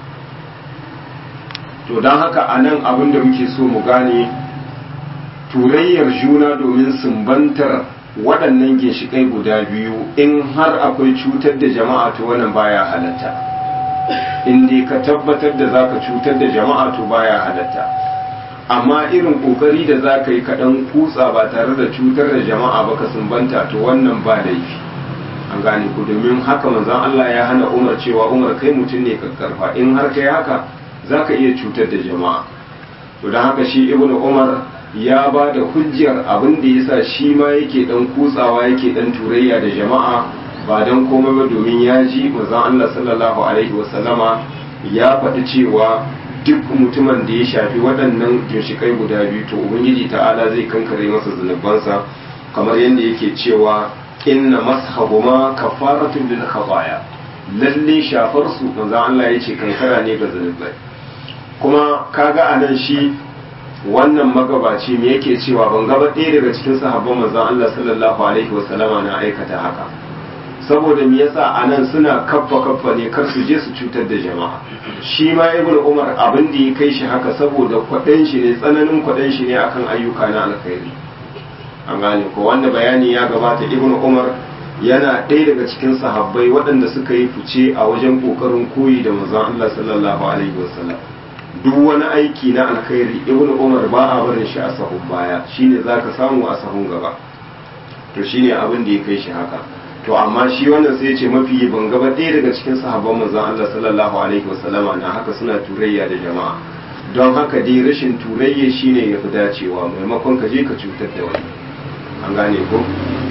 [SPEAKER 1] to don haka a nan abin da muke so mu gane turayyar juna domin sumbantar waɗannan ginshiƙai guda biyu in har akwai cutar da jama'a to wannan baya halatta in dai ka tabbatar da za ka cutar da jama'a to baya halatta amma irin kokari da za ka yi kaɗan kutsa ba tare da cutar da jama'a ba ka sumbanta to wannan ba laifi an gane ku domin haka manzon Allah ya hana Umar cewa Umar kai mutum ne kakkarfa in har kai haka za ka iya cutar da jama'a to don haka shi ibnu Umar ya ba da hujjar abin da yasa shi ma yake dan kutsawa yake dan turayya da jama'a ba dan komai ba domin ya ji manzon Allah sallallahu alaihi wasallama ya faɗi cewa duk mutumin da ya shafi waɗannan ginshikai guda biyu to ubangiji ta'ala zai kankare masa zunubansa kamar yadda yake cewa inna mashahuma kafaratun lil khataya lalle shafar su manzon Allah yace kankara ne ga zunubai kuma kaga anan shi wannan magabaci me yake cewa ban gaba ɗaya daga cikin sahabban manzon Allah sallallahu alaihi wasallama na aikata haka saboda me yasa anan suna kaffa kaffa ne kar su je su cutar da jama'a shi ma ibn umar abin da ya kai shi haka saboda kwaɗan shi ne tsananin kwaɗan shi ne akan ayyuka na alkhairi an gane ko wanda bayani ya gabata ibn umar yana ɗaya daga cikin sahabbai waɗanda suka yi fice a wajen ƙoƙarin koyi da manzon Allah sallallahu alaihi wasallam duk wani aiki na alkhairi ibn umar ba a barin shi a sahun baya shine zaka samu a sahun gaba to shine abin da ya kai shi haka to amma shi wannan sai ce mafi ban gaba ɗaya daga cikin sahabban manzon Allah sallallahu alaihi wasallama na haka suna turayya da jama'a don haka dai rashin turayya shine ya fi dacewa maimakon ka je ka cutar da wani an gane ko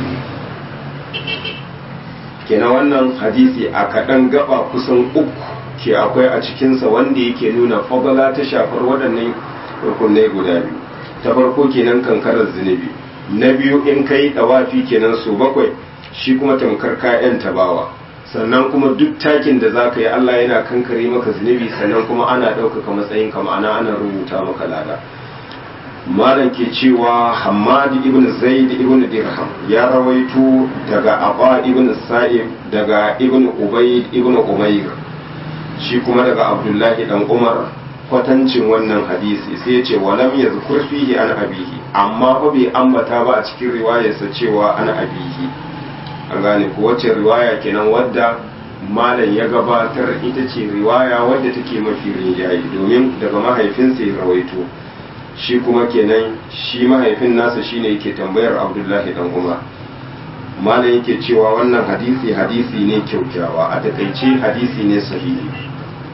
[SPEAKER 1] kenan wannan hadisi a kaɗan gaba kusan uku ke akwai a cikinsa wanda yake nuna fadala ta shafar waɗannan rukunai guda biyu ta farko kenan kankarar zunubi na biyu in kai ɗawafi kenan su bakwai shi kuma tamkar kayan tabawa sannan kuma duk takin da za ka yi Allah yana kankare maka zunubi sannan kuma ana ɗaukaka matsayin ka ma'ana ana rubuta maka lada malam ke cewa Hammad ibn Zaid ibn Dirham ya rawaito daga Aba ibn Sa'ib daga ibn Ubayd ibn Umayr shi kuma daga Abdullahi dan Umar kwatancin wannan hadisi sai ya ce walam yazkur fihi an abihi amma fa bai ambata ba a cikin riwayarsa cewa an abihi an gane ko wacce riwaya kenan wadda malam ya gabatar ita ce riwaya wadda take mafi rinjaye domin daga mahaifinsa ya rawaito shi kuma kenan shi mahaifin nasa shine yake tambayar abdullahi dan umar malam yake cewa wannan hadisi hadisi ne kyaukyawa a takaice hadisi ne sahihi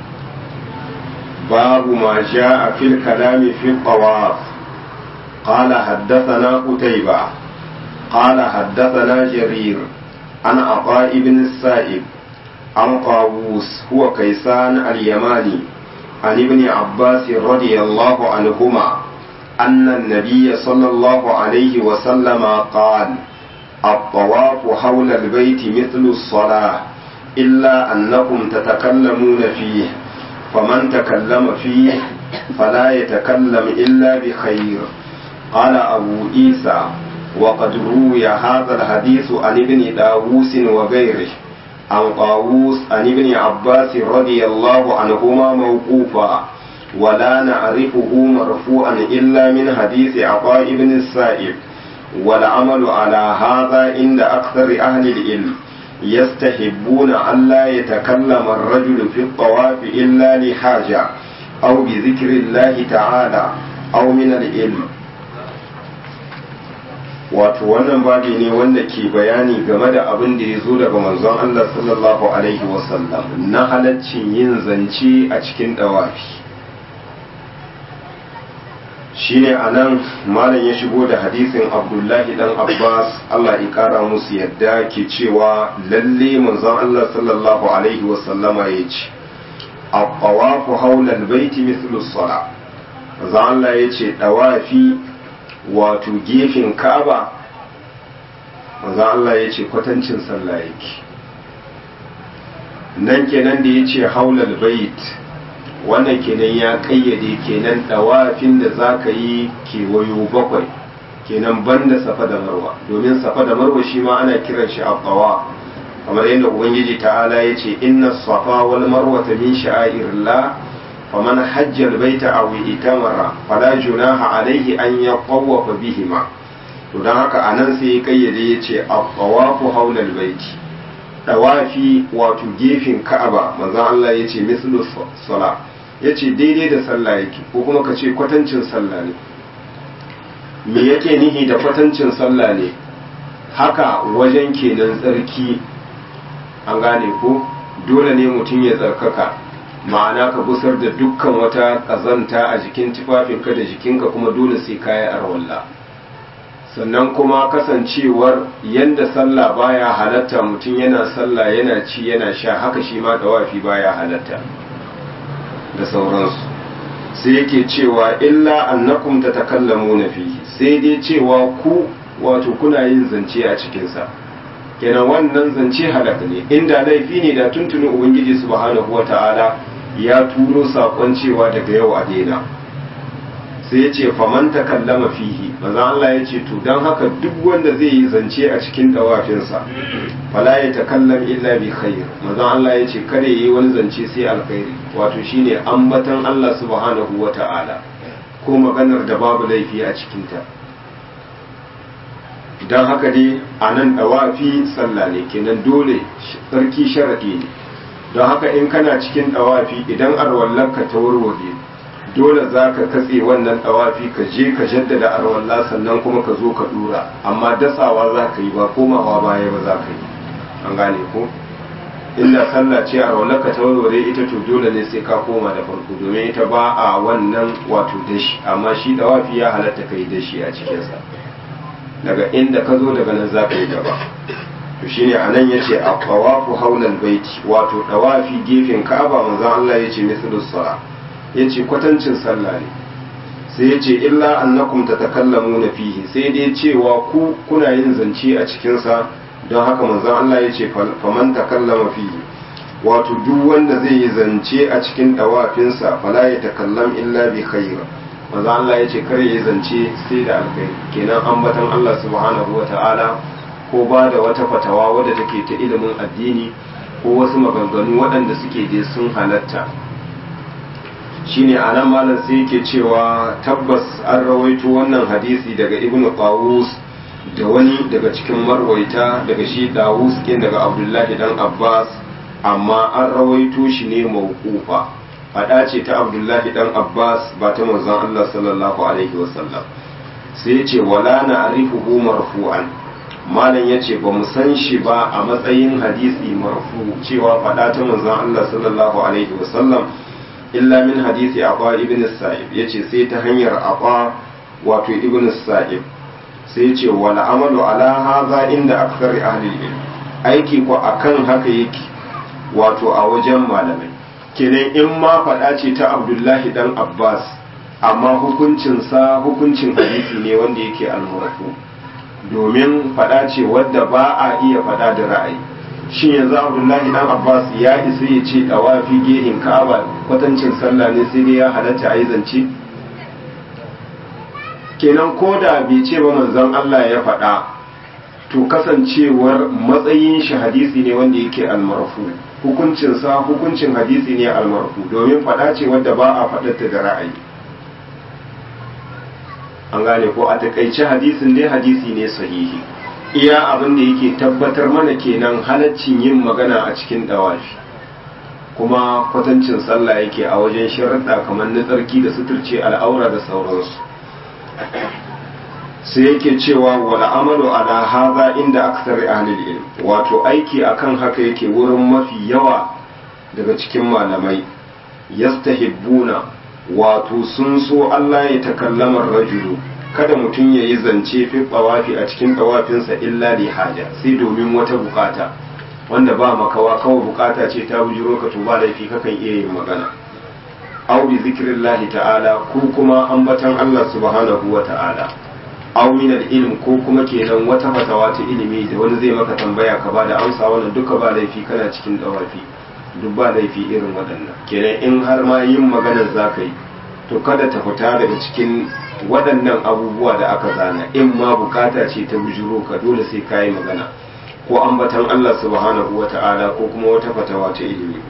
[SPEAKER 1] babu ma a fil kalami fi qawaf قال حدثنا قتيبة قال حدثنا جرير عن عطاء بن السائب عن طاووس هو كيسان اليماني عن ابن عباس رضي الله عنهما أن النبي صلى الله عليه وسلم قال الطواف حول البيت مثل الصلاة إلا أنكم تتكلمون فيه فمن تكلم فيه فلا يتكلم إلا بخير قال أبو عيسى وقد روي هذا الحديث عن ابن داووس وغيره عن طاووس عن ابن عباس رضي الله عنهما موقوفا ولا نعرفه مرفوعا إلا من حديث عطاء بن السائب والعمل على هذا عند أكثر أهل العلم يستحبون ألا يتكلم الرجل في الطواف إلا لحاجة أو بذكر الله تعالى أو من العلم wato wannan babi ne wanda ke bayani game da abin da ya zo daga manzon Allah sallallahu alaihi wasallam na halaccin yin zance a cikin dawafi shine a nan malam ya shigo da hadisin abdullahi dan abbas Allah ya kara musu yadda ke cewa lalle manzon Allah sallallahu alaihi wasallama ya ce a haulal baiti mithlu sala manzon Allah ya ce dawafi wato gefen ka'aba manzo Allah ya ce kwatancin sallah yake nan kenan da ya ce haulal bait wannan kenan ya kayyade kenan dawafin da za ka yi kewayo bakwai kenan banda safa da marwa domin safa da marwa shi ma ana kiran shi abbawa kamar yadda ubangiji ta'ala ya ce inna safa wal marwa min sha'airillah faman hajja albayta aw itamara fala junaha alayhi an yaqawwafa bihima to dan haka anan sai ya kayyade yace at-tawafu hawla albayti dawafi wato gefen ka'aba manzon Allah yace mislu sala yace daidai da sallah yake ko kuma ka ce kwatancin sallah ne me yake nihi da kwatancin sallah ne haka wajen kenan tsarki an gane ko dole ne mutum ya tsarkaka ma'ana ka busar da dukkan wata ƙazanta a jikin tufafinka da jikinka kuma dole sai kayi arwalla sannan kuma kasancewar yanda sallah baya halatta mutum yana sallah yana ci yana sha haka shi ma dawafi baya halatta da sauransu sai yake cewa illa annakum tatakallamuna fihi sai dai cewa ku wato kuna yin zance a cikinsa kenan wannan zance halaka ne inda laifi ne da tuntuni ubangiji subhanahu wata'ala ya turo sakon cewa daga yau a daina sai ya ce faman takallama fihi maza Allah ya ce to don haka duk wanda zai yi zance a cikin dawafinsa fala ya takallam illa bi khair maza Allah ya ce kare yi wani zance sai alkhairi wato shine ambatan Allah subhanahu wata'ala ko maganar da babu laifi a cikinta don haka dai a nan dawafi sallah ne kenan dole tsarki sharaɗi ne don haka in kana cikin dawafi idan arwallarka ta warware dole za ka katse wannan dawafi ka je ka jaddada arwalla sannan kuma ka zo ka dura amma dasawa za ka yi ba komawa baya ba za ka yi an gane ko inda sallah ce arwallarka ta warware ita to dole ne sai ka koma da farko domin ita ba a wannan wato dashi amma shi dawafi ya halatta ka yi dashi a cikinsa daga inda ka zo daga nan za ka yi gaba to shine anan yace a tawafu haulal baiti wato dawafi gefen Ka'aba manzon Allah yace mislu sala yace kwatancin sallah ne sai yace illa annakum tatakallamuna fihi sai dai cewa ku kuna yin zance a cikin sa don haka manzon Allah yace faman takallama fihi wato duk wanda zai yi zance a cikin dawafinsa fala ya takallam illa bi khair manzo Allah ya ce kar ya zance sai da alkhairi kenan ambatan Allah subhanahu wata'ala ko ba da wata fatawa wadda take ta ilimin addini ko wasu maganganu waɗanda suke dai sun halatta shine anan malam sai yake cewa tabbas an rawaito wannan hadisi daga ibnu qawus da wani daga cikin marwaita daga shi dawus kin daga abdullahi dan abbas amma an rawaito shi ne mawqufa fada ce ta abdullahi dan abbas ba ta manzon allah sallallahu alaihi wasallam sai ce wala na arifuhu marfu'an malam ya ce ba mu san shi ba a matsayin hadisi marfu cewa fada ta manzon allah sallallahu alaihi wasallam illa min hadisi aba ibn sa'ib yace sai ta hanyar aba wato ibn sa'ib sai ce wal amalu ala hadha inda akthar ahli ilm aiki ko akan haka yake wato a wajen malamai kenan in ma faɗa ce ta abdullahi dan abbas amma hukuncinsa hukuncin hadisi ne wanda yake almurafu domin faɗa ce wadda ba a iya faɗa da ra'ayi shin yanzu abdullahi dan abbas ya isa ya ce dawafi gehin ka'aba kwatancin sallah ne sai dai ya halatta a yi zance kenan ko da bai ce ba manzon allah ya faɗa to kasancewar matsayin shi hadisi ne wanda yake almarfu hukuncinsa hukuncin hadisi ne almarfu domin faɗa ce wadda ba a faɗarta da ra'ayi an gane ko a takaice hadisin dai hadisi ne sahihi iya abin da yake tabbatar mana kenan halaccin yin magana a cikin dawafi kuma kwatancin sallah yake a wajen sharaɗa kamar na tsarki da suturce al'aura da sauransu sai yake cewa wal amalu ala hadha inda akthar ahli ilm wato aiki akan haka yake wurin mafi yawa daga cikin malamai yastahibbuna wato sun so Allah ya takallama rajulu kada mutum ya yi zance fi tsawafi a cikin tsawafinsa illa li haja sai domin wata bukata wanda ba makawa kawai bukata ce ta bujiro ka to ba laifi kakan iya yin magana aw bi zikrillahi ta'ala ko kuma ambatan Allah subhanahu wa ta'ala aw min ilm ko kuma kenan wata fatawa ta ilimi da wani zai maka tambaya ka bada amsa wannan duka ba laifi kana cikin dawafi duk ba laifi irin waɗannan kenan in har ma yin maganar zaka yi to kada ta fita daga cikin waɗannan abubuwa da aka zana in ma bukata ce ta bujuro ka dole sai ka yi magana ko ambatan Allah subhanahu wa ta'ala ko kuma wata fatawa ta ilimi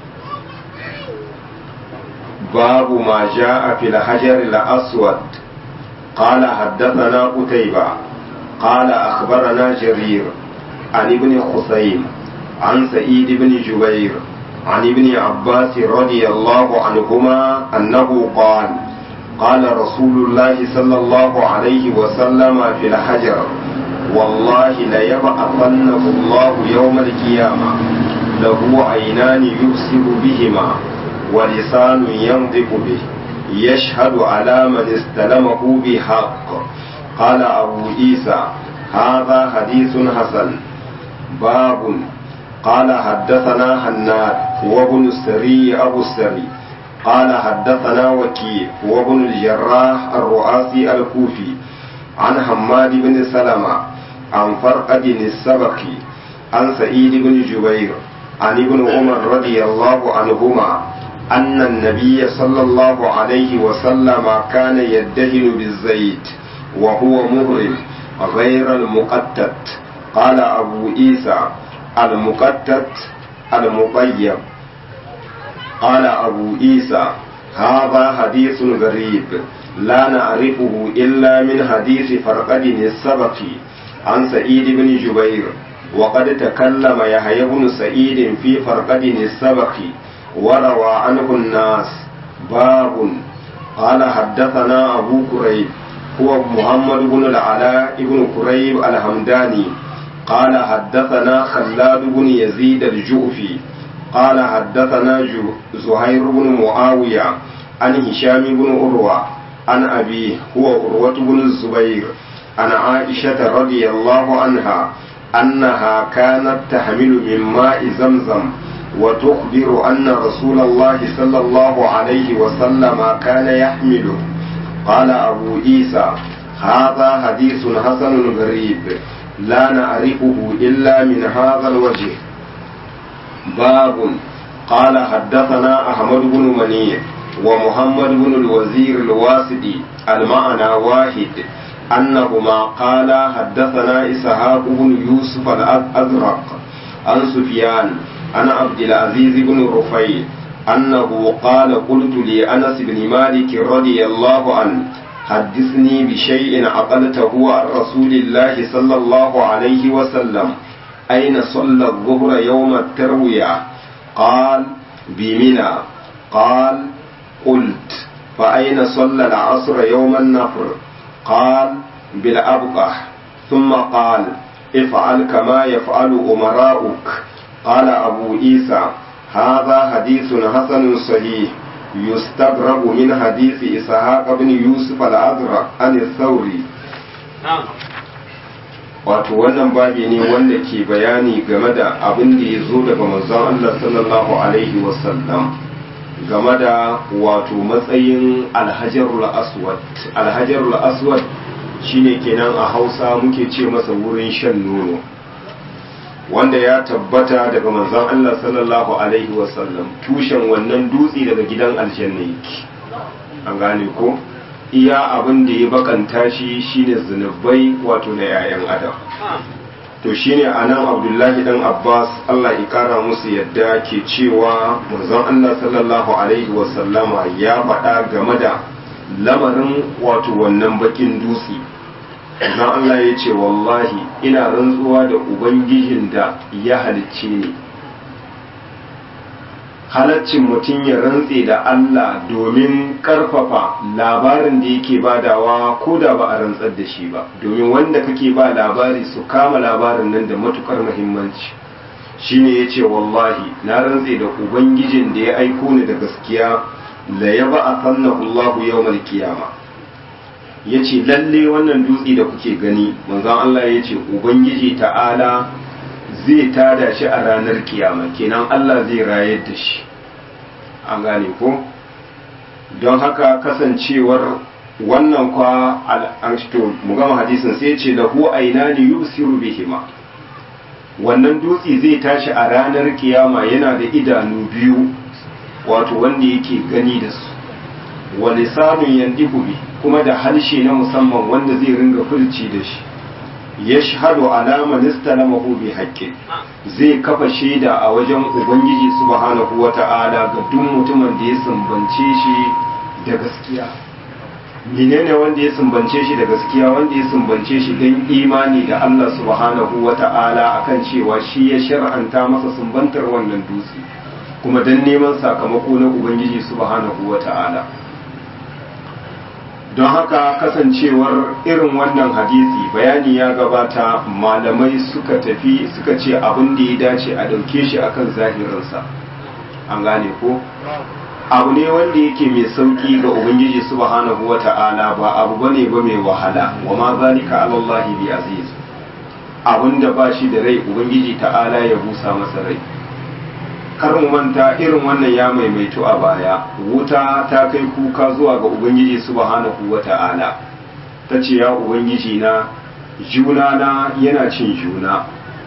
[SPEAKER 1] babu ma ja'a fil hajar al-aswad qala haddathana qutayba qala akhbarana jarir an ibn khusaym an sa'id ibn jubair عن ابن عباس رضي الله عنهما أنه قال قال رسول الله صلى الله عليه وسلم في الحجر والله ليبعثنه الله يوم القيامة له عينان يبصر بهما ولسان ينطق به يشهد على من استلمه بحق قال أبو عيسى هذا حديث حسن باب قال حدثنا حناد وابن السري أبو السري قال حدثنا وكيع وابن الجراح الرؤاسي الكوفي عن حماد بن سلمة عن فرقد السبقي عن سعيد بن جبير عن ابن عمر رضي الله عنهما أن النبي صلى الله عليه وسلم كان يدهن بالزيت وهو مهرم غير المقتت قال أبو عيسى المقتت المطيب قال أبو عيسى هذا حديث غريب لا نعرفه إلا من حديث فرقد السبقي عن سعيد بن جبير وقد تكلم يحيى بن سعيد في فرقد السبقي وروى عنه الناس باب قال حدثنا أبو كريب هو محمد بن العلاء بن كريب الحمداني قال حدثنا خلاد بن يزيد الجوفي قال حدثنا زهير بن معاوية عن هشام بن عروة عن أبيه هو عروة بن الزبير عن عائشة رضي الله عنها أنها كانت تحمل من ماء زمزم وتخبر أن رسول الله صلى الله عليه وسلم كان يحمله قال أبو عيسى هذا حديث حسن غريب لا نعرفه إلا من هذا الوجه باب قال حدثنا أحمد بن منيع ومحمد بن الوزير الواسدي المعنى واحد أنهما قال حدثنا إسحاق بن يوسف الأزرق عن سفيان عن عبد العزيز بن رفيع أنه قال قلت لأنس بن مالك رضي الله عنه حدثني بشيء عقلته عن رسول الله صلى الله عليه وسلم أين صلى الظهر يوم التروية قال بمنى قال قلت فأين صلى العصر يوم النفر قال بالأبقح ثم قال افعل كما يفعل أمراؤك قال أبو عيسى هذا حديث حسن صحيح يستغرب من حديث إسحاق بن يوسف الأزرق عن الثوري wato wannan babi ne wanda ke bayani game da abin da ya zo daga manzon Allah sallallahu alaihi wasallam game da wato matsayin alhajarul aswad alhajarul aswad shine kenan a hausa muke ce masa wurin shan nono wanda ya tabbata daga manzon Allah sallallahu alaihi wasallam tushen wannan dutse daga gidan aljanna yake an gane ko iya abin da ya bakanta shi shine zunubai wato na 'ya'yan adam to shine anan abdullahi dan abbas allah ya kara musu yadda ke cewa manzon allah sallallahu alaihi wasallama ya faɗa game da lamarin wato wannan bakin dutse dan Allah ya ce wallahi ina rantsuwa da ubangijin da ya halicce ni halaccin mutum ya rantse da Allah domin karfafa labarin da yake badawa ko da ba a rantsar da shi ba domin wanda kake ba labari su kama labarin nan da matukar muhimmanci shine yace wallahi na rantse da ubangijin da ya aiko ni da gaskiya la yaba atannahu Allahu yawmal qiyama yace lalle wannan dutse da kuke gani manzon Allah yace ubangiji ta'ala zai tada shi a ranar kiyama kenan Allah zai rayar da shi an gane ko don haka kasancewar wannan kwa al'ashto mu gama hadisin sai ce lahu ainani yusiru bihima wannan dutse zai tashi a ranar kiyama yana da idanu biyu wato wanda yake gani da su wa lisanun yandiku bi kuma da harshe na musamman wanda zai ringa furci da shi yashhadu alama nistalamahu bi haqqin zai kafa shaida a wajen ubangiji subhanahu wata'ala ga duk mutumin da ya sumbance shi da gaskiya menene wanda ya sumbance shi da gaskiya wanda ya sumbance shi don imani da Allah subhanahu wata'ala akan cewa shi ya shar'anta masa sumbantar wannan dutse kuma don neman sakamako na ubangiji subhanahu wata'ala don haka kasancewar irin wannan hadisi bayani ya gabata malamai suka tafi suka ce abin da ya dace a ɗauke shi akan zahirinsa an gane ko abu ne wanda yake mai sauki ga ubangiji subhanahu wata'ala ba abu bane ba mai wahala wa ma zalika ala Allah bi aziz abinda ba shi da rai ubangiji ta'ala ya busa masa rai kar mu manta irin wannan ya maimaito a baya wuta ta kai kuka zuwa ga ubangiji subhanahu wata'ala ta ce ya ubangiji na juna na yana cin juna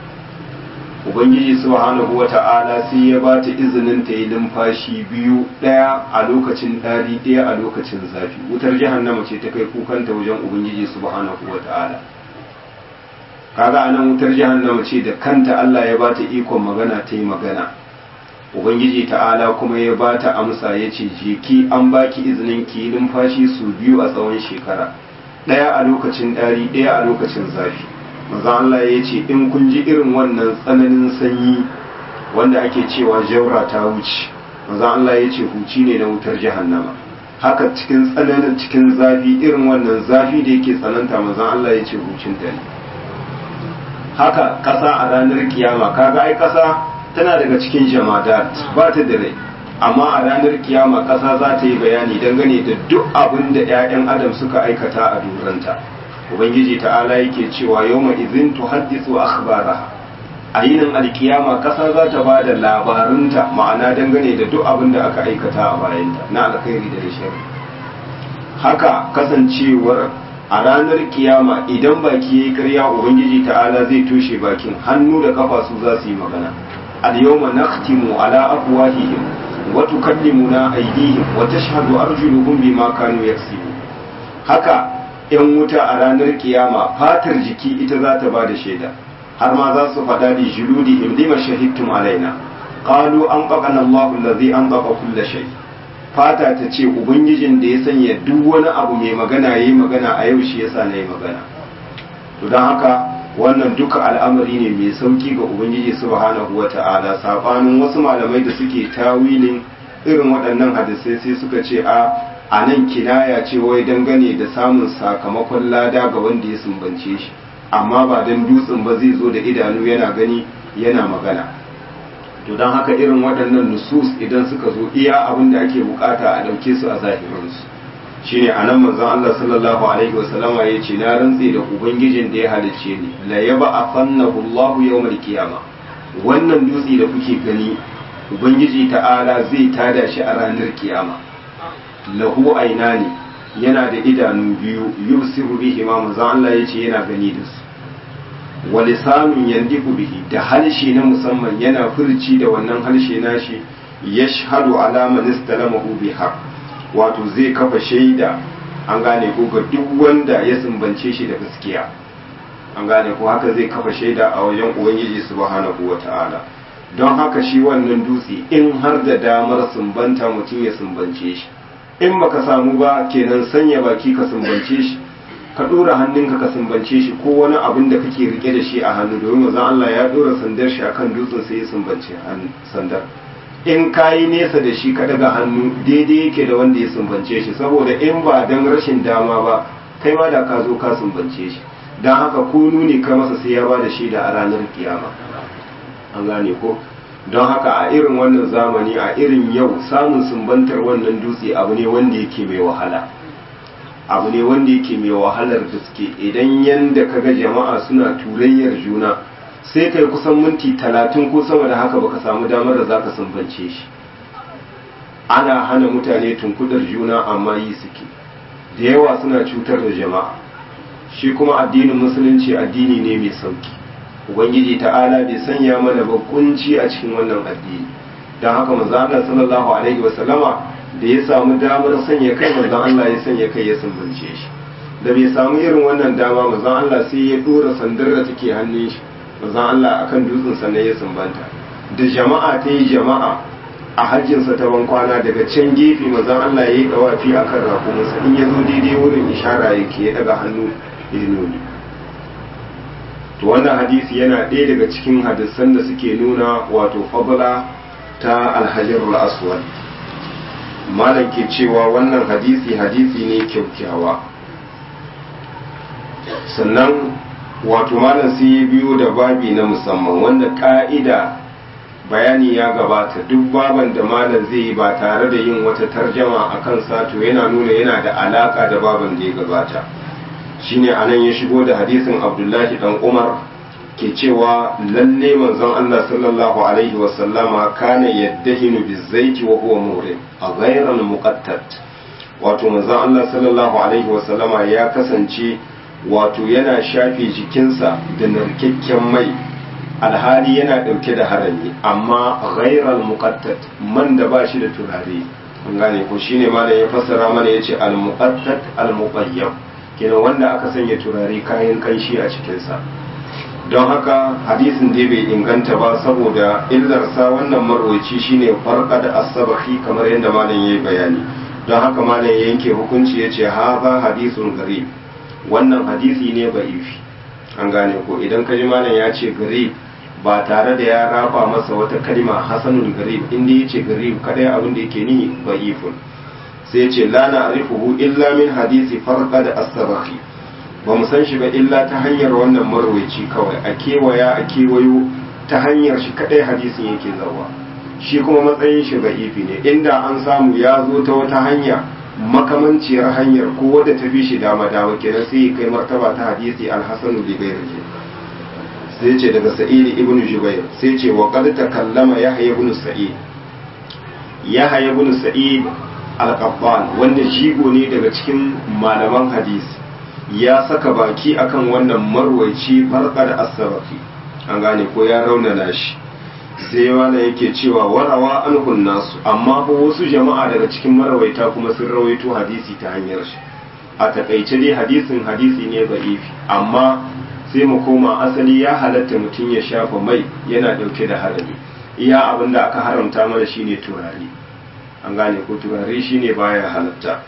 [SPEAKER 1] ubangiji subhanahu wata'ala sai ya ba ta izinin ta yi numfashi biyu ɗaya a lokacin ɗari ɗaya a lokacin zafi wutar jahannama ce ta kai kukanta wajen ubangiji subhanahu wata'ala kaga anan wutar jahannama ce da kanta Allah ya ba ta ikon magana ta yi magana ubangiji ta'ala kuma ya ba ta amsa ya ce jeki an baki izinin ki yi numfashi su biyu a tsawon shekara ɗaya a lokacin ɗari ɗaya a lokacin zafi maza Allah ya ce in kun ji irin wannan tsananin sanyi wanda ake cewa jaura ta wuce maza Allah ya ce huci ne na wutar jahannama haka cikin tsananin cikin zafi irin wannan zafi da yake tsananta maza Allah ya ce hucin ta ne haka ƙasa a ranar kiyama kaga ai ƙasa tana daga cikin jamadat ba ta da rai amma a ranar kiyama ƙasa za ta yi bayani dangane da duk abin da 'ya'yan adam suka aikata a duranta ubangiji ta'ala yake cewa yawma idhin tuhaddisu akhbaraha a yinin alkiyama kasa za ta ba da labarunta ma'ana dangane da duk abin da aka aikata a bayanta na alkhairi da shari haka kasancewar a ranar kiyama idan baki yayi karya ubangiji ta'ala zai toshe bakin hannu da kafa su za su yi magana al yawma nakhtimu ala afwahihim wa tukallimuna aydihim wa tashhadu arjuluhum bima kanu yaksibun haka yan wuta a ranar kiyama fatar jiki ita za ta ba da shaida har ma za su faɗa da juludi in lima shahidtum alaina qalu an qaqana Allahu allazi an qaqa kulla shay fata ta ce ubangijin da ya sanya duk wani abu mai magana yayi magana a yau shi yasa nayi magana to dan haka wannan duka al'amari ne mai sauki ga ubangiji subhanahu wata'ala sabanin wasu malamai da suke tawilin irin waɗannan hadisai sai suka ce a a nan kinaya ce wai dangane da samun sakamakon lada ga wanda ya sumbance shi amma ba don dutsen ba zai zo da idanu yana gani yana magana to don haka irin waɗannan nusus idan suka zo iya abin da ake bukata a ɗauke su a zahirinsu shine a nan manzon Allah sallallahu alaihi wasallama ya ce na rantse da ubangijin da ya halicce ni la yaba afannahu Allah yawmal qiyama wannan dutse da kuke gani ubangiji ta'ala zai tada shi a ranar kiyama lahu ainani yana da idanu biyu yubsiru bihi ma manzo Allah yace yana gani da su wa lisanun yandiku bihi da halshe na musamman yana furci da wannan halshe nashi yashhadu ala man istalamahu biha wato zai kafa shaida an gane ko ga duk wanda ya sumbance shi da gaskiya an gane ko haka zai kafa shaida a wajen ubangiji subhanahu wataala don haka shi wannan dutse in har da damar sumbanta mutum ya sumbance shi in baka samu ba kenan sanya baki ka sumbance shi ka dora hannunka ka sumbance shi ko wani abin da kake rike da shi a hannu domin manzon Allah ya dora sandar shi akan dutsen sai ya sumbance sandar in kayi nesa da shi ka daga hannu daidai yake da wanda ya sumbance shi saboda in ba dan rashin dama ba kai ma da ka zo ka sumbance shi dan haka ko nuni ka masa sai ya bada shi da a ranar kiyama an gane ko don haka a irin wannan zamani a irin yau samun sumbantar wannan dutse abu ne wanda yake mai wahala abu ne wanda yake mai wahalar gaske idan yanda kaga jama'a suna turayyar juna sai kai kusan minti talatin ko sama da haka baka samu damar da zaka sumbance shi ana hana mutane tunkudar juna amma yi suke da yawa suna cutar da jama'a shi kuma addinin musulunci addini ne mai sauki ubangiji ta'ala bai sanya mana ba kunci a cikin wannan addini don haka manzo Allah sallallahu alaihi wasallama da ya samu damar sanya kai manzon Allah ya sanya kai ya sumbance shi da bai samu irin wannan dama manzon Allah sai ya dora sandar da take hannun shi manzon Allah akan dutsen sannan ya sumbanta da jama'a ta yi jama'a a hajjinsa ta ban kwana daga can gefe manzon Allah ya yi dawafi akan rakumunsa in ya zo daidai wurin ishara yake ya daga hannu ya nuni to wannan hadisi yana ɗaya daga cikin hadisan da suke nuna wato fadla ta alhajarul aswad malam ke cewa wannan hadisi hadisi ne kyaukyawa sannan wato malam sai ya biyo da babi na musamman wanda ka'ida bayani ya gabata duk baban da malam zai yi ba tare da yin wata tarjama a kan sato yana nuna yana da alaka da baban da ya gabata shine anan ya shigo da hadisin abdullahi dan umar ke cewa lalle manzon Allah sallallahu alaihi wasallama kana yaddahinu bizaiti wa huwa muhrim a ghayran muqattat wato manzon Allah sallallahu alaihi wasallama ya kasance wato yana shafe jikinsa da narkakken mai alhali yana dauke da harami amma ghayral muqattat man da ba shi da turare an gane ko shine malam ya fassara mana yace al muqattat al muqayyam kenan wanda aka sanya turare kayan kanshi a cikinsa don haka hadisin dai bai inganta ba saboda illarsa wannan marwaci shine farka da asabahi kamar yadda malam yayi bayani don haka malam ya yanke hukunci ya ce haza hadisun garib wannan hadisi ne ba'ifi an gane ko idan ka ji malam ya ce garib ba tare da ya raba masa wata kalma hasanul garib inda ya ce garib kadai abin da yake ni ba'ifun sai ce la na'rifuhu illa min hadisi farqa da as-sabahi ba mu san shi ba illa ta hanyar wannan marwaci kawai a kewaya a kewayo ta hanyar shi kadai hadisin yake zawa shi kuma matsayin shi ifi ne inda an samu ya zo ta wata hanya makamanciyar hanyar ko wadda ta fi shi dama dama kenan sai ya kai martaba ta hadisi al-hasanu bi ghairihi sai ce daga sa'id ibn jubair sai ce wa qad takallama yahya ibn sa'id yahya ibn sa'id al-qattan wanda jigo ne daga cikin malaman hadisi ya saka baki akan wannan marwaici farkar as-sabafi an gane ko ya raunana shi sai wanda yake cewa warawa anhun nasu amma fa wasu jama'a daga cikin marwaita kuma sun rawaito hadisi ta hanyar shi a takaice dai hadisin hadisi ne ba'ifi amma sai mu koma asali ya halatta mutum ya shafa mai yana dauke da harami iya abin da aka haramta mana shine turare an gane ko turare shine baya halatta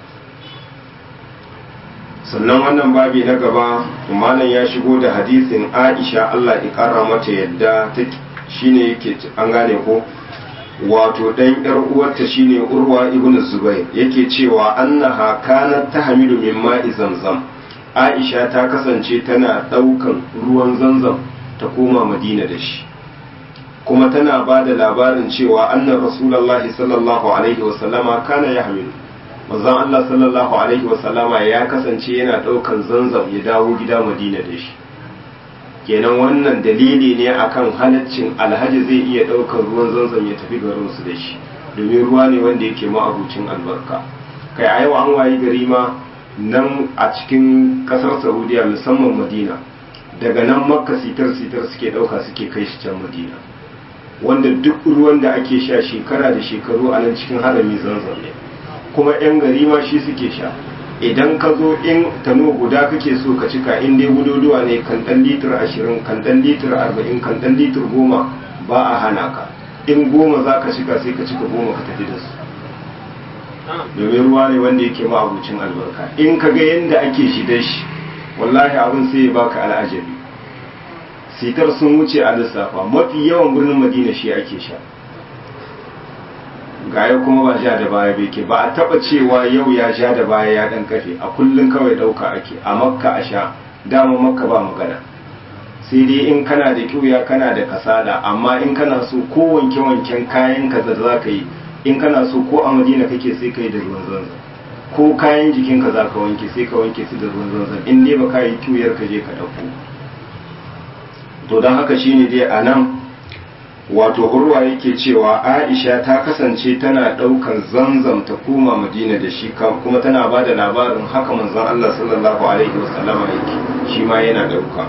[SPEAKER 1] sannan wannan babi na gaba malam ya shigo da hadisin aisha allah ya kara mata yadda ta shine yake an gane ko wato dan yar uwarta shine urwa ibn zubair yake cewa annaha kanat tahmilu min ma'i zamzam aisha ta kasance tana daukan ruwan zamzam ta koma madina da shi kuma tana ba da labarin cewa annan rasulullahi sallallahu alaihi wasallama kana yahmilu manzon Allah sallallahu alaihi wasallama ya kasance yana ɗaukan zanzam ya dawo gida Madina da shi kenan wannan dalili ne akan halaccin alhaji zai iya ɗaukan ruwan zanzam ya tafi garin su da shi domin ruwa ne wanda yake ma'abucin albarka kai a yau an wayi gari ma nan a cikin ƙasar Saudiya musamman Madina daga nan makka sitar sitar suke ɗauka suke kai shi can Madina wanda duk ruwan da ake sha shekara da shekaru a nan cikin harami zanzam ne kuma 'yan gari ma shi suke sha idan ka zo in tano guda kake so ka cika in dai gududuwa ne kan dan litir ashirin kan dan litir arba'in kan dan litir goma ba a hana ka in goma za ka cika sai ka cika goma ka tafi da su domin ruwa ne wanda yake ma'abucin albarka in ka ga yadda ake shi da shi wallahi abin sai ya baka al'ajabi sitar sun wuce a lissafa mafi yawan birnin madina shi ake sha gaya kuma ba ja da baya bai ke ba a taba cewa yau ya sha da baya ya dan kafe a kullum kawai dauka ake a makka a sha dama makka ba magana sai dai in kana da kiuya kana da kasala amma in kana so ko wanke wanken kayan ka da za ka yi in kana so ko a madina kake sai ka yi da ruwan zanzan ko kayan jikinka za ka wanke sai ka wanke su da ruwan zanzan in dai ba ka yi kiwuyar ka je ka ɗauko to don haka shine dai a nan wato urwa yake cewa aisha ta kasance tana ɗaukan zanzam ta koma madina da shi kuma tana ba da labarin haka manzon allah sallallahu alaihi wasallama yake shi ma yana ɗauka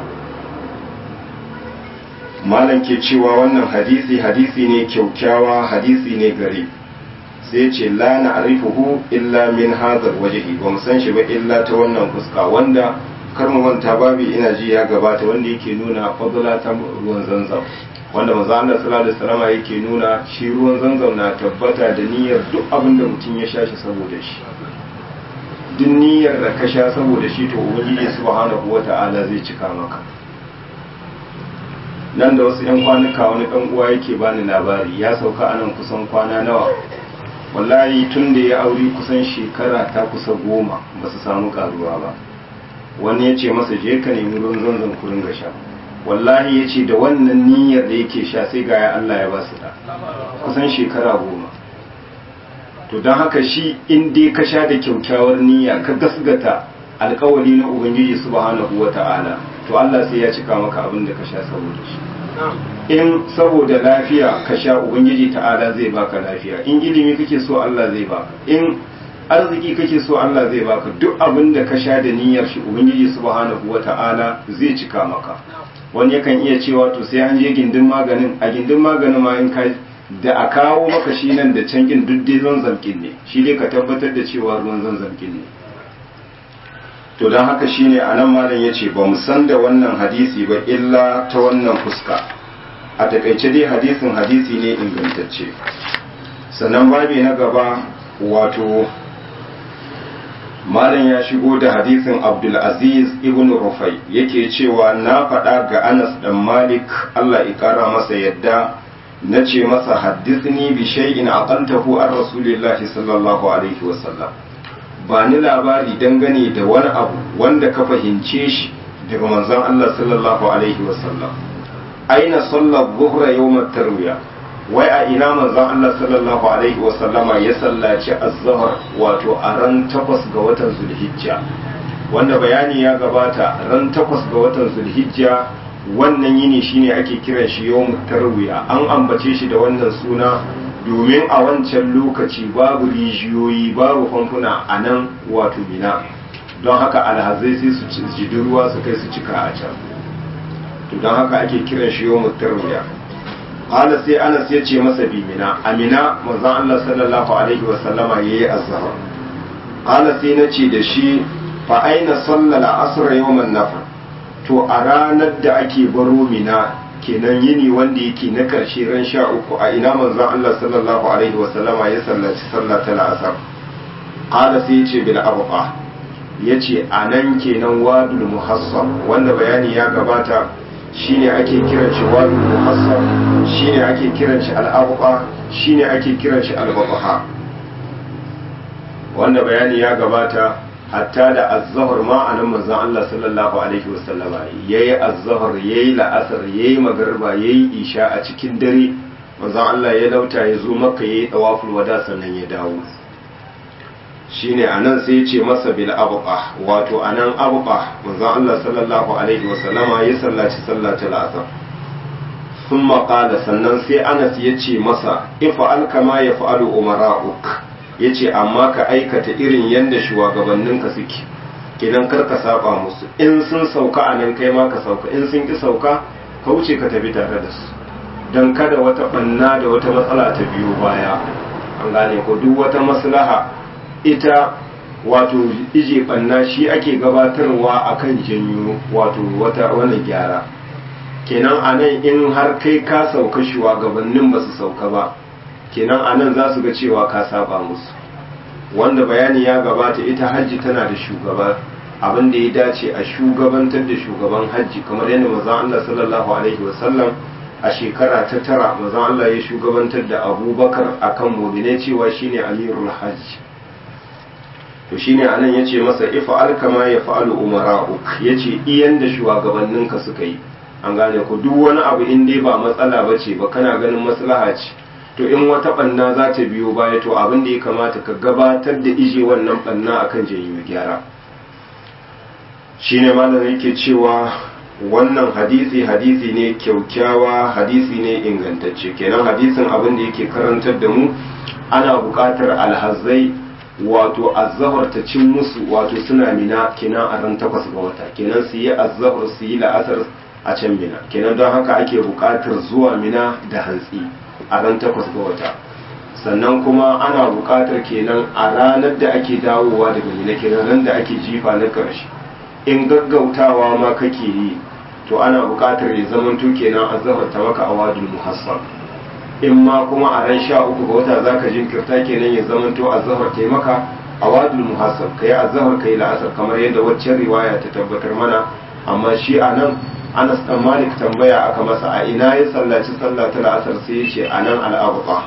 [SPEAKER 1] malam ke cewa wannan hadisi hadisi ne kyaukyawa hadisi ne gari sai ce la na arifuhu illa min hazar wajehi ba mu san shi ba illa ta wannan fuska wanda kar mu manta babi ina ji ya gabata wanda yake nuna fadla ta ruwan zanzam wanda manzo Allah sallallahu alaihi wasallam yake nuna shi ruwan zanzam na tabbata da niyyar duk abin da mutum ya sha shi saboda shi duk niyyar da ka sha saboda shi to ubangiji subhanahu wata'ala zai cika maka nan da wasu 'yan kwanuka wani ɗan uwa yake bani labari ya sauka a nan kusan kwana nawa wallahi tun da ya aure kusan shekara ta kusa goma ba su samu karuwa ba wani ya ce masa je ka nemi ruwan zanzan kurin ga sha wallahi ya ce da wannan niyyar da yake sha sai ga ya Allah ya ba su da kusan shekara goma to don haka shi in dai ka sha da kyaukyawar niyya ka gasgata alkawari na ubangiji subhanahu wata'ala to Allah sai ya cika maka abin da ka sha saboda shi in saboda lafiya ka sha ubangiji ta'ala zai baka lafiya in ilimi kake so Allah zai baka in arziki kake so Allah zai baka duk abin da ka sha da niyyar shi ubangiji subhanahu wata'ala zai cika maka wani yakan iya cewa to sai an je gindin maganin a gindin maganin ma in ka da a kawo maka shi nan da can kin duk dai zanzamkin ne shi dai ka tabbatar da cewa ruwan zanzamkin ne to don haka shine a nan malam ya ce ba mu san da wannan hadisi ba illa ta wannan fuska a takaice dai hadisin hadisi ne ingantacce sannan babi na gaba wato malam ya shigo da hadisin abdulaziz ibn rufai yake cewa na faɗa ga anas dan malik allah ya ƙara masa yadda na ce masa haddisni bi shay'in aqaltahu an rasulillahi sallallahu alaihi wasallam ba ni labari dangane da wani abu wanda ka fahimce shi daga manzon Allah sallallahu alaihi wasallam aina sallar zuhra yawmat tarwiya wai a ina manzon Allah sallallahu alaihi wasallama ya sallaci az-zuhr wato a ran takwas ga watan zulhijja wanda bayani ya gabata ran takwas ga watan zulhijja wannan yini shine ake kiran shi yawmut tarwiya an ambace shi da wannan suna domin a wancan lokaci babu rijiyoyi babu famfuna a nan wato mina don haka alhazai sai su jidi ruwa su kai su cika a can to don haka ake kiran shi yau mutarwiya qala sai anas ya ce masa bi mina amina manzon Allah sallallahu alaihi wa sallama yayi azhar qala sai na ce da shi fa aina sallala asr yawman nafar to a ranar da ake baro mina kenan yini wanda yake na karshe ran sha uku a ina manzon Allah sallallahu alaihi wa sallama ya sallaci sallah ta la'asar qala sai ya ce bil abqa yace anan kenan wadul muhassab wanda bayani ya gabata shine ake kiran shi wadul muhassab shine ake kiran shi al abqa shine ake kiran shi al baqa wanda bayani ya gabata hatta da az-zuhr ma anan manzon Allah sallallahu alaihi wasallama yayi az-zuhr yayi la'asar yayi magriba yayi isha a cikin dare manzon Allah ya lauta ya zo makka yayi tawaful wada sannan ya dawo shine anan sai ya ce masa bil abqa wato anan abqa manzon Allah sallallahu alaihi wasallama ya sallaci sallatul asr thumma qala sannan sai Anas ya ce masa ifa'al kama yaf'alu umara'uk ya ce amma ka aikata irin yadda shugabanninka suke idan kar ka saba musu in sun sauka a nan kai ma ka sauka in sun ki sauka ka wuce ka tafi tare da su don kada wata banna da wata matsala ta biyo baya an gane ko duk wata maslaha ita wato ije banna shi ake gabatarwa akan janyo wato wata wani gyara kenan a nan in har kai ka sauka shugabannin ba su sauka ba kenan anan za su ga cewa ka saba musu wanda bayani ya gabata ita hajji tana da shugaba abin da ya dace a shugabantar da shugaban hajji kamar yadda manzon Allah sallallahu alaihi wasallam a shekara ta tara manzon Allah ya shugabantar da Abubakar akan mu'minai cewa shine amirul hajj to shine anan yace masa ifa'al kama ya fa'alu umara'uk yace iyan da shugabanninka suka yi an gane ku duk wani abu in dai ba matsala bace ba kana ganin maslaha ce to in wata banna za ta biyo baya to abin da ya kamata ka gabatar da ije wannan banna akan janyo gyara shine malam yake cewa wannan hadisi hadisi ne kyaukyawa hadisi ne ingantacce kenan hadisin abin da yake karantar da mu ana buƙatar alhazai wato azzahar ta cin musu wato suna mina kenan a ran takwas ga wata kenan su yi azzahar su yi la'asar a can mina kenan don haka ake buƙatar zuwa mina da hantsi a ran takwas ga wata sannan kuma ana buƙatar kenan a ranar da ake dawowa daga mina kenan ran da ake jifa na ƙarshe in gaggautawa ma kake yi to ana buƙatar ya zamanto kenan azzahar ta maka awadul muhassab in ma kuma a ran sha uku ga wata zaka jinkirta kenan ya zamanto azzahar ta maka awadul muhassab kai azzahar kai la'asar kamar yadda waccan riwaya ta tabbatar mana amma shi a nan Anas dan Malik tambaya aka masa a ina ya sallaci sallah ta la'asar sai ya ce a nan al'abuqa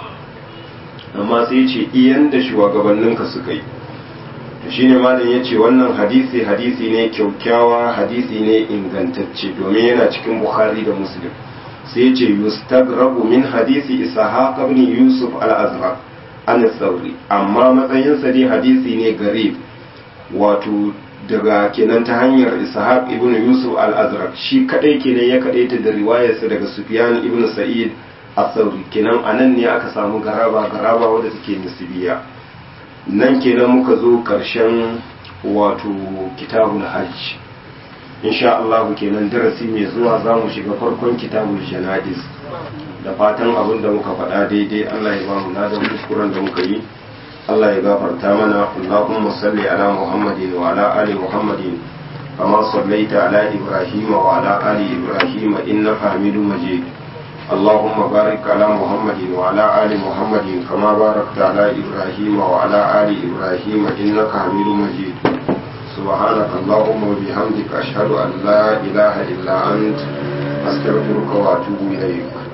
[SPEAKER 1] amma sai ya ce iyan da shugabanninka suka yi to shine malam ya ce wannan hadisi hadisi ne kyaukyawa hadisi ne ingantacce domin yana cikin bukhari da muslim sai ya ce yustagrabu min hadisi ishaq ibn yusuf al-azraq an sauri amma matsayinsa dai hadisi ne garib wato daga kenan ta hanyar ishaq ibn yusuf al-azraq shi kadai kenan ya kadaita da riwayarsa daga sufyan ibn sa'id as-sauri kenan anan ne aka samu garaba garaba wadda take nisbiya nan kenan muka zo karshen wato kitabul hajj insha Allah kenan darasi mai zuwa za mu shiga farkon kitabul janadiz da fatan abin da muka faɗa daidai Allah ya ba mu ladan kuskuren da muka yi Allah ya gafarta mana Allahumma salli ala Muhammadin wa ala ali Muhammadin kama sallaita ala Ibrahim wa ala ali Ibrahim innaka Hamidum Majid اللهم بارك على محمد وعلى آل محمد كما باركت على إبراهيم وعلى آل إبراهيم إنك حميد مجيد سبحانك اللهم وبحمدك أشهد أن لا إله إلا أنت أستغفرك وأتوب إليك